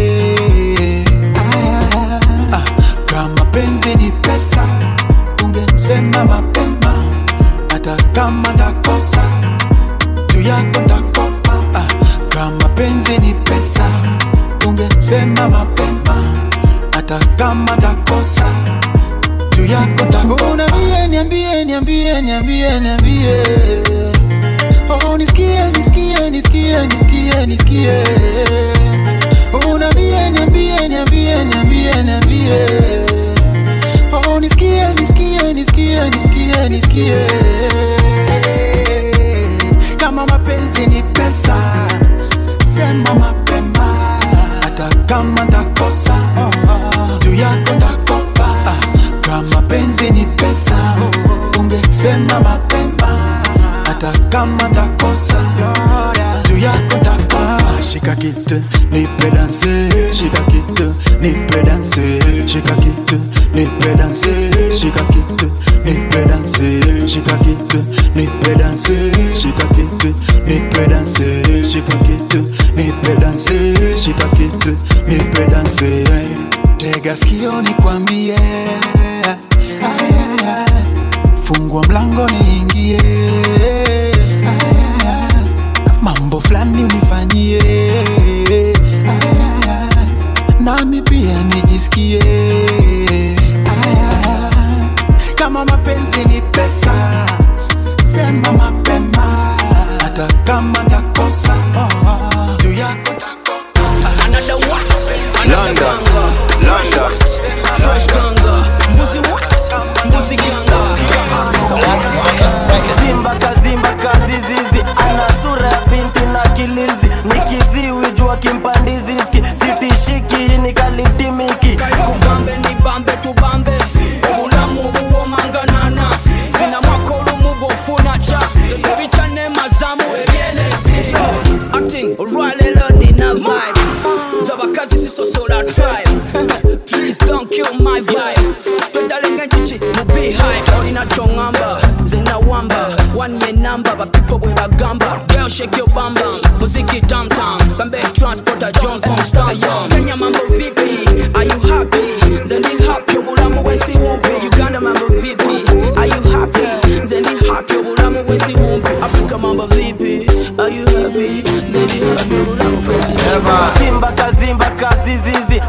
Ah, kama penzi ni pesa ungesema mapema hata kama takosa juu yako takopa ah, kama penzi ni pesa ungesema mapema hata kama takosa juu yako takopa niambie niambie niambie niambie niambie oh nisikie nisikie nisikie nisikie nisikie oh niambie niambie niambie niambie niambie oh nisikie nisikie nisikie nisikie nisikie kama mapenzi ni pesa sema mapema hata kama ndakosa juu yako ndakopa Ah, kama penzi ni pesa ungesema mapema hata kama ndakosa juu yako ndakopa shika kitu nipe danse shika kitu nipe danse shika kitu nipe danse shika kitu nipe danse shika kitu nipe danse shika kitu nipe danse shika kitu nipe danse shika kitu nipe danse tega sikio nikwambie fungua mlango niingie mambo fulani unifanyie nami pia nijisikie kama mapenzi ni pesa sema mapema hata kama ndakosa juu yako London, London. Fresh Ganga, mbuzi what? Mbuzi kisafi. Zimba kazimba kazizizi, ana sura ya binti na kilizi, ni kiziwi jua kimpandiziski, sitishiki ni kalitimiki. kubambe ni bambe tubambe obulamu buwomanganana zina mwakolo mubofuna ca ebicane mazamu ebyenezi acting olwalelo nina vibe z'abakazi zisosola tribe please don't kill my vibe twedalenga enjuki mu beehive olina kyoŋŋamba nze nawamba one ye number bapipo bwe bagamba girl shake your bam bam muziki tam tam bambe transporter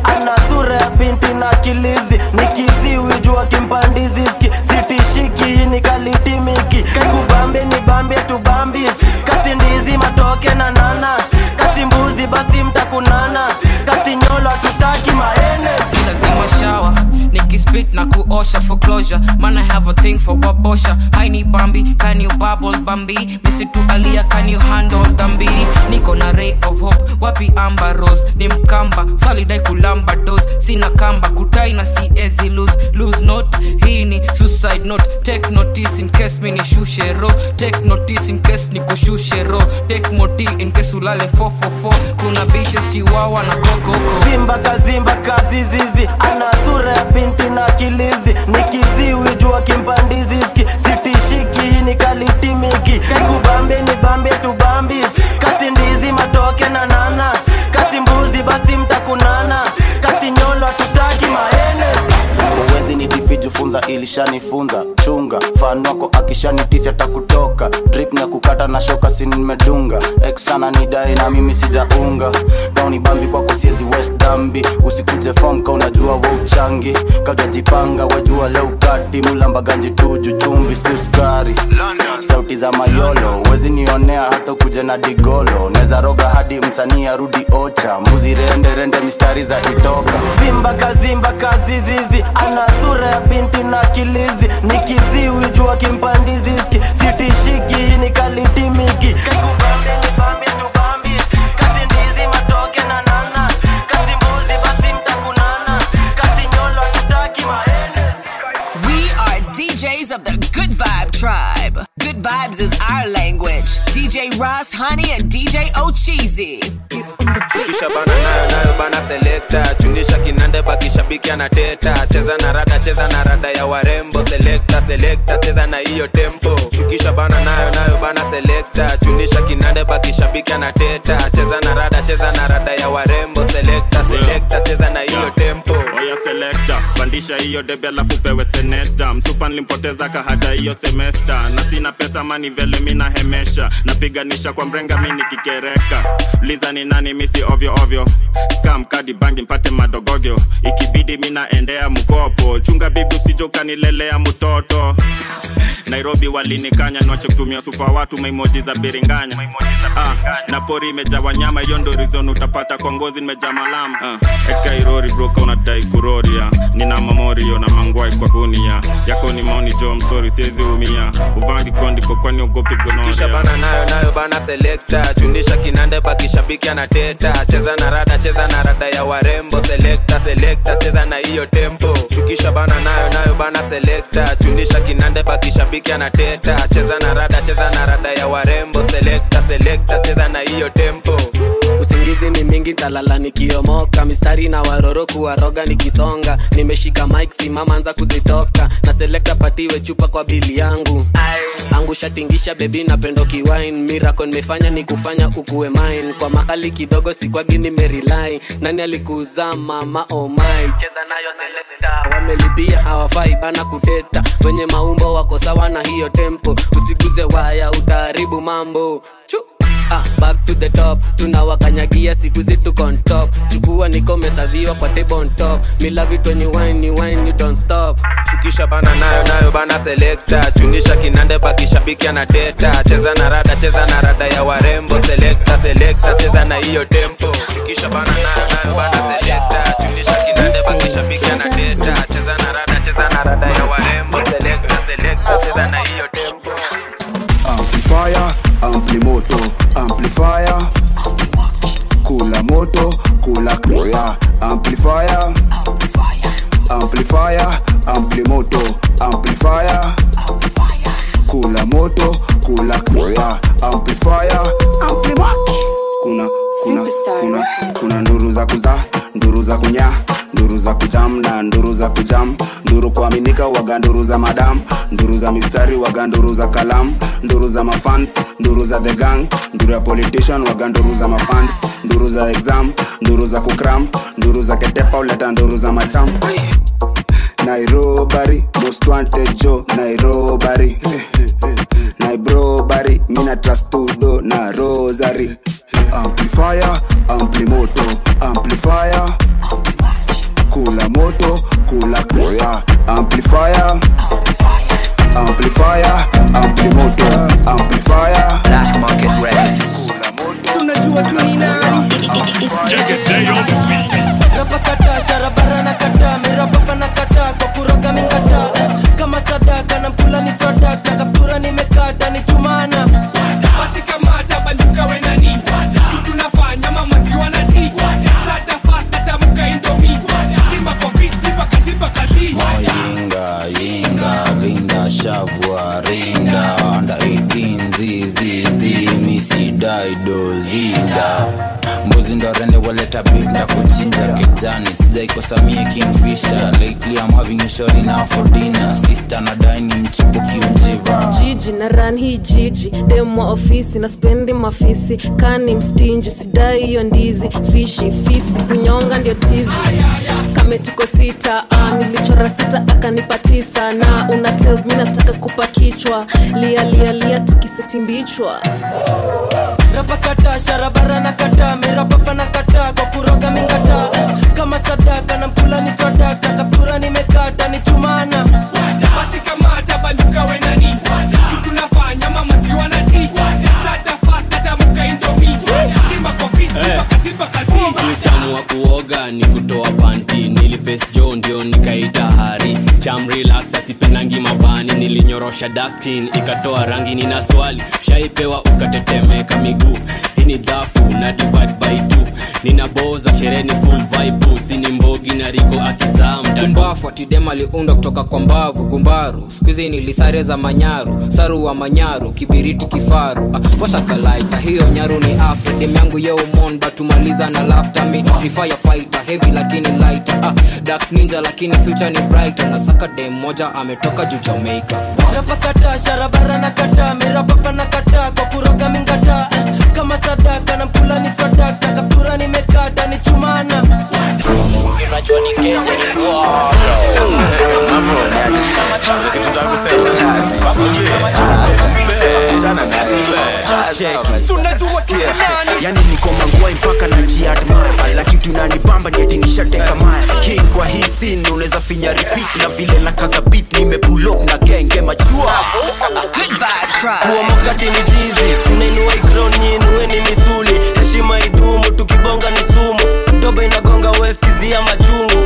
ana sura ya binti na kilizi nikiziwi jua kimpandiziski sitishiki hii ni kalitimiki kaikubambe ni bambe tubambis kasi ndizi matoke na nanas kasi mbuzi basi mtakunana kasi nyolo tutaki maenes si lazima shawa nikispit na kuosha for closure man i have a thing for wabosha haini bambi can you bubble bambi misitu alia can you handle dhambi niko na ray of hope wapi amba rose ni mkamba salidai kulamba dos sina kamba kutai na siezi lose lose note hii ni suicide note take notice in case mi nishushe ro take notice in case nikushushe ro take moti in case ulale 444 kuna bitches chiwawa na kokoko zimba kazimba kazizizi ana sura ya binti na kilizi nikiziwi jua kimpandiziski sitishiki hii ni kalitimiki kaikubambe ni bambe tubambis kasi ndizi matoke na nanas kasi mbuzi basi mtakunana kasi nyolo tutaki maenes uwezi ni difiju funza ilishanifunza chunga fan wako akishanitisi atakutoka drip na kukata na shoka si nimedunga eksana ni dai na mimi sijaunga kauni bambi kwako siezi west dambi usikuje fom ka unajua wa uchangi kaujajipanga wajua leo kati mulamba ganji tuju chumvi si uskari sauti za mayolo wezi nionea hata kuja na digolo neza roga hadi msanii arudi ocha mbuzi rende rende mistari za itoka zimba kazimba kazizizi ana sura ya binti na kilizi nikiziwi jua kimpandiziski sitishiki hii ni kalitimiki kaikubambe ni bambe tubambis kasi ndizi matoke na nanas kasi mbuzi basi mtakunana kasi nyolo tutaki maenes We are DJs of the Good Vibe Tribe. Good Vibes is our language. DJ Ross, Honey, and DJ Ocheesy. kisha bana nayo nayo bana selekta chundisha kinande bakishabiki anateta cheza na rada cheza na rada ya warembo selekta selekta cheza na hiyo tempo shukisha bana nayo nayo bana selekta chundisha kinande bakishabiki anateta cheza na rada cheza na rada ya warembo selekta selekta cheza na hiyo tempo oya selekta pandisha hiyo debe alafu pewe seneta msupa nilimpoteza kahada hiyo semesta na sina pesa mani vele mina hemesha napiganisha kwa mrenga mi nikikereka liza ni nani misi ovyo ovyo kam kadi bangi mpate madogogyo ikibidi minaendea mkopo chunga bibi usije ukanilelea mtoto nairobi walinikanya niwache kutumia supa watu maimoji za biringanya ah, na pori imejaa wanyama hiyo ndo rizon utapata kwa ngozi nimejaa malamu ah, eka irori broka unadai kuroria nina mamorio na mangwai kwa gunia yako ni maoni jo msori siwezi umia uvangi kondiko kwani ogopi kisha gonoria bana nayo nayo bana selekta chundisha kinande bakishabiki anateta cheza na rada cheza na rada ya warembo selekta selekta cheza na hiyo tempo shukisha bana nayo nayo bana selekta chundisha kinande bakishabiki anateta cheza na rada cheza na rada ya warembo selekta selekta cheza na hiyo tempo usingizi ni mingi talala nikiomoka mistari na waroro kuwaroga nikisonga nimeshika mike simama anza kuzitoka na selekta patiwe chupa kwa bili yangu angusha tingisha bebi napendo kiwine mirako nimefanya ni kufanya ukuwe mine kwa makali kidogo sikwagi nimerilai nani alikuzaa mama omai cheza nayo selekta wamelipia hawafai bana kuteta wenye maumbo wako sawa na hiyo tempo usiguze waya utaharibu mambo Chu. Ah, back to the top tunawakanyagia siku zetu on top chukua nikomesaviwa kwa table on top mila vitu when you wine, you wine, you don't stop shukisha bana nayo nayo bana selekta chundisha kinande bakishabiki anateta cheza na rada cheza na rada ya warembo selekta selekta cheza na hiyo tempo shukisha bana nayo nayo bana selekta chundisha kinande bakishabiki anateta cheza na rada cheza na rada ya warembo selekta selekta cheza na hiyo tempo amplifier amplimoto amplifier kula moto kula kula amplifier amplifier amplimoto amplifier kula moto kula kula amplifier amplimaki kuna kuna kuna kuna nduru za kuzaa nduru za kunya nduru za kujam na nduru za kujam nduru kuaminika waga nduru za madam nduru za mistari waga nduru za kalam nduru za mafans nduru za the gang nduru ya politician waga nduru za mafans nduru za exam nduru za kukram nduru za ketepa uleta nduru za macham nairobari most wanted jo nairobari nairobari mina trastudo na rosary amplifier amplimoto amplifier kula kula amplifier amplifier amplimoto amplifier black market records tunajua tu ni nani rapakata sharabara na kata mirapapa na kata kwa kuroga mingata kama sadaka na mpula ni swadaka kaptura nimekata ni chumana basi kamata banduka wenani tunafanya mamaziwa na ti stata fasta tamuka indomi timba kofi zipa kazipa kazi yinga yinga rinda shavua rinda anda 18 zizizi misidaido zinda mbuzi ndo rende waleta beef nda kuchinja kijani sijaikosamie kingfisher lately i'm having a shot enough for dinner sister na dine mchipuki unjiva jiji na ran hii jiji demwa ofisi na spendi mafisi kani mstinji sidai hiyo ndizi fishi fisi kunyonga ndio tizi kame tuko sita ah, nilichora sita akanipa tisa na una tells mi nataka kupa kichwa lia lia lia tukisetimbichwa rapakata sharabara na kata mirapapa na kata kwa kuroga mingata kama sadaka na mpula ni swadaka kaptura nimekata ni chumana basi kamata banduka wenani tunafanya mamaziwa na ti stata fasta tamuka indomi timba kofi zipa kazipa kazi utamu wa kuoga ni kutoa panti niliface jo ndio nikaita hari cham relax asipendangi mabani nilinyorosha daskin ikatoa rangi nina swali shaipewa ukatetemeka miguu hii ni dhafu na divide by two ninaboza shereni full vibe sini mbogi na riko akisaa kumbafu atidem aliundwa kutoka kwa mbavu gumbaru skuizi nilisare za manyaru saru wa manyaru kibiriti kifaru ah, washakalaita hiyo nyaru ni after dem yangu yeumon batumaliza na lafta mi ni firefighter heavy lakini lighter ah, dark ninja lakini future ni brighter nasaka dem moja ametoka juu jamaica rapakata sharabara na kata mirapapa na kata kwa kuroga mingata kama sadaka na mpula ni swadaka kaptura nimekata ni chumana unajua ni kenja ni yani niko mangwai mpaka na jiadmire lakini tunanibamba ni eti nishateka maya king kwa hii scene unaweza finya repeat na vile na kaza beat nimepulok na genge machua kuwa mokati ni dizi unainua ikron nyinue ni misuli heshima idumu tukibonga ni sumu doba inagonga weskizia machungu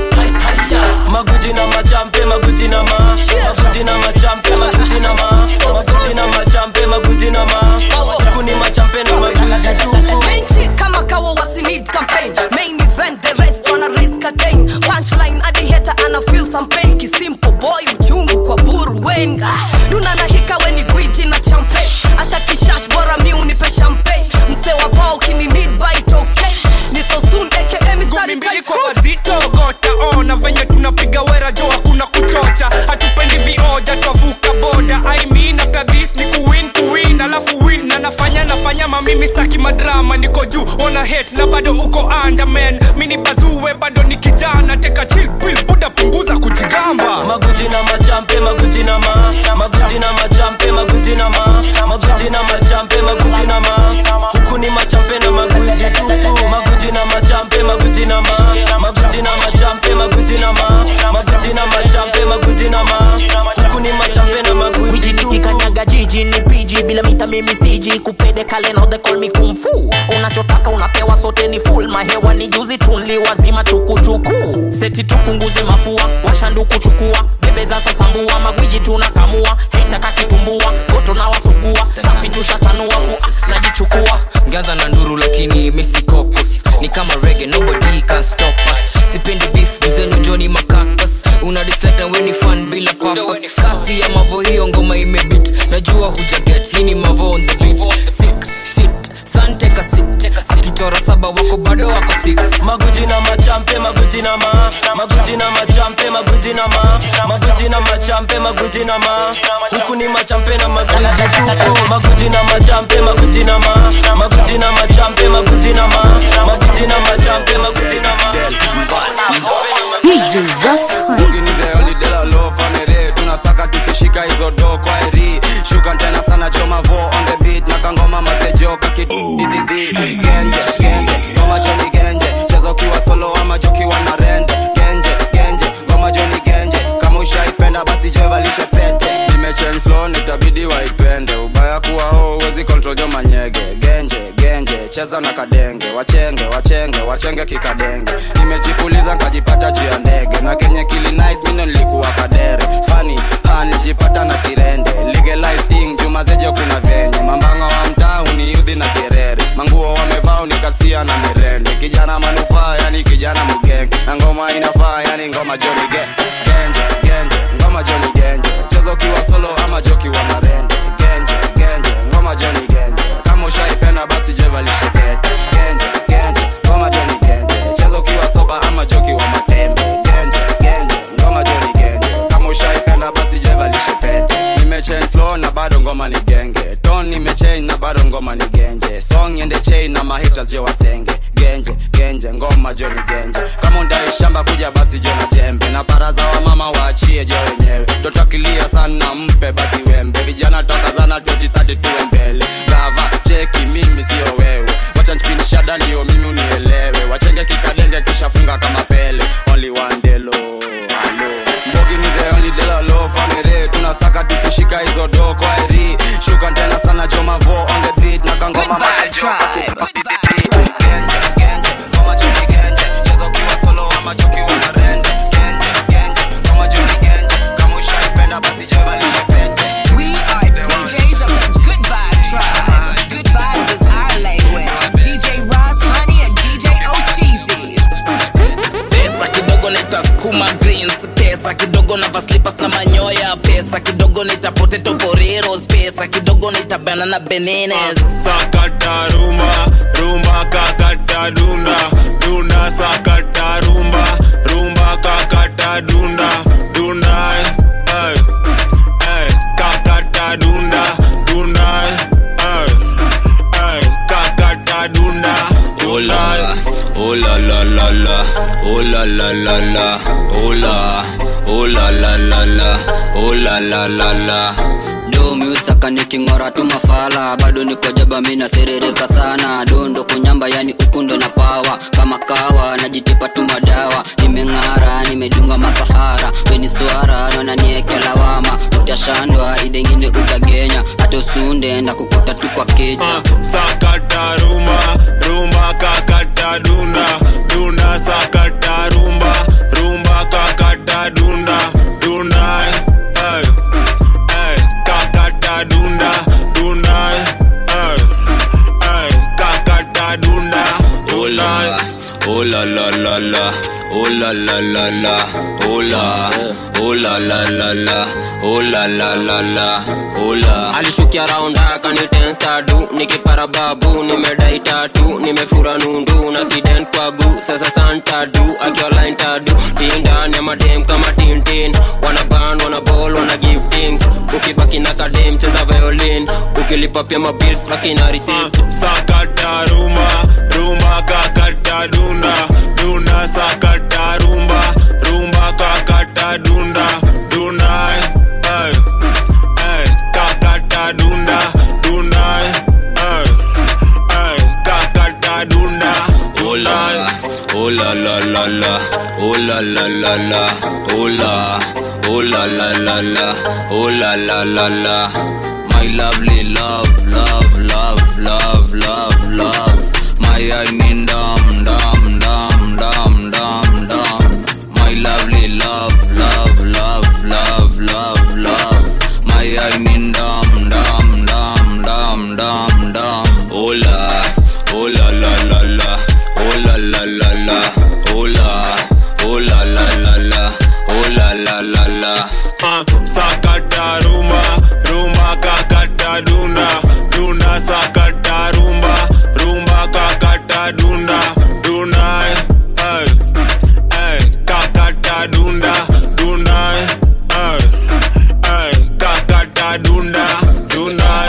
maguji na machampe maguji na ma maguji na machampe maguji na ma maguji na machampe maguji na ma huku ni machampe na maguji tupu Menchi kama kawa wasi need campaign Main event the rest wanna risk attain Punchline adi hater ana feel some pain Kisimple boy uchungu kwa buru wenga Duna na hika weni gwiji na champe Asha kishash bora mi unipe champagne Mse wa bao kini need bite okay Ni so soon aka mistari mbili kwa wazito gota ona venye tunapiga wera jo hakuna kuchocha hatupendi vioja twavuka boda I mean after this ni kuwin kuwin alafu win na nafanya nafanya mamimi staki madrama niko juu ona hate na bado uko underman mini bazuwe bado ni kijana teka chill pill buda punguza kujigamba maguji na machampe maguji na ma maguji na machampe maguji na ma maguji na machampe maguji na ma huku ni machampe na maguji tupu maguji na machampe maguji na ma maguji na machampe maguji na ma maguji na machampe maguji na ma huku ni machampe na maguji Wiji nikikanyaga jiji ni piji bila mita mimi siji kupede kale now they call me kung fu unachotaka unapewa sote ni full mahewa ni juzi tunli wazima tukuchuku seti tupunguze mafua washanduku chukua bebe za sasambua magwiji tunakamua heitaka kitumbua goto na wasugua safi tushatanua fua najichukua gaza na nduru lakini misi cocos ni kama rege nobody can stop us sipendi beef duzenu joni makakas una dislike na weni fan bila papas kasi ya mavo hiyo ngoma imebit najua hujaget hii ni mavo on the beat sick shit san take a sit akichora saba wako bado wako six maguji na machampe maguji na ma maguji na machampe maguji na ma maguji na machampe maguji na ma huku ni machampe na maguji tupu maguji na machampe maguji na ma maguji na machampe maguji na ma maguji na machampe maguji na ma uginidheolidhelalofanere tunasaka tukishika hizo do kwa eri shuka tena sana choma vo on the beat na kangoma masejo kakidididhi genje genje ngoma joni genje cheza ukiwa solo ama jokiwa na rende genje genje ngoma joni cheza na kadenge wachenge wachenge wachenge kikadenge nimejipuliza nkajipata juu ya ndege na kenye kili nice mino nilikuwa kadere fani ha nilijipata na kirende legalize thing juma zeje kuna venye mambanga wa mtaa uniudhi na kirere manguo wamevaa unikasia na mirende kijana manufaa yani kijana mgenge na ngoma inafaa yani ngoma joni ge genje genje ngoma joni genje cheza ukiwa solo ama joki wa marende genje genje ngoma joni genje kama ushaipenda basi jevalishe pete genje genje ngoma joni genje cheza ukiwa soba ama joki wa matembe genje genje ngoma joni genje kama ushaipenda basi jevalishe pete nimechange flow na bado ngoma ni genge ton nimechange na bado ngoma ni genje song ende chain na mahitas je wasenge genje genje ngoma joni genje kama undai shamba kuja basi jo na jembe na baraza wa mama waachie je wenyewe totakilia sana mpe basi wembe vijana toka zana 2030 tuwe mbele gava cheki mimi sio wewe wacha nchipindisha ndio mimi unielewe wachenge kikadenge kishafunga kama pele only one delo alo mbogi ni the only dela low family tunasaka tukishika hizo do kwa eri shuka tena sana joma vo on the beat na kangoma We are DJs of the Good Vibe Tribe. Good vibes is our language. DJ Ross, Honey, and DJ Ocheesy. pesa kidogo nitasukuma greens pesa kidogo na vaslipas na manyoya pesa kidogo nita potato boreros pesa kidogo nita banana benenes sakata rumba rumba kakata dunda dunda sakata rumba rumba kakata dunda dunda eh, eh, kakata dunda dunda eh, eh, kakata dunda Oh la, oh la la la la, oh la la la la, oh la, oh la la la la, oh la la la la. do miusaka niking'ora tu mafala bado niko jaba mina serereka sana dondo kunyamba yani ukundo na pawa kama kawa najitipa tu madawa nimeng'ara nimedunga masahara weni swara naona nieke lawama utashandwa idengine utagenya hata usunde ndakukuta tu kwa keja sakata rumba rumba kakata dunda dunda sakata rumba rumba kakata dunda dunda eh, eh, kakata dunda dunda eh, eh, kakata dunda Oh la, oh la la la la, oh la la la la, oh la, oh la la la la, oh la la la la, oh la. alishukia raunda akanitensta du nikipara babu nimedai tatu nimefura nundu na kiden kwa gu sasa santa du akiolain tadu tindani ya madem kama tintin wana ban wana ball wana give things ukibaki na kadem cheza violin ukilipa pia mabils baki na receipt sakata rumba rumba kakata dunda dunda sakata rumba rumba kakata dunda dunda eh, eh, kakata dunda dunda eh, eh, kakata dunda Oh la, oh la la la la, oh la la la la, oh la, oh la la la la, oh la la la la. My lovely love, love, love, love, love, love. My I mean dum dum dum dum dum dum. My lovely love, love, love, love, love, love. My I mean dum dum dum dum dum dum. Oh la, oh la la la la, oh la la la la, oh la, oh la la la la, oh la la la la. Ah, sakata rumba rumba kakata dunda dunda sakata rumba rumba kakata dunda dunda eh, eh, kakata dunda dunda eh, eh, kakata dunda dunda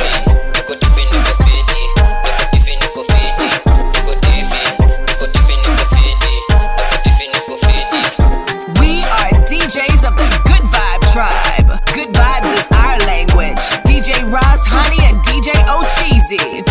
We are DJs of the Good Vibe Tribe. Good vibes is our language. DJ Ross, Honey, and DJ Ocheesy.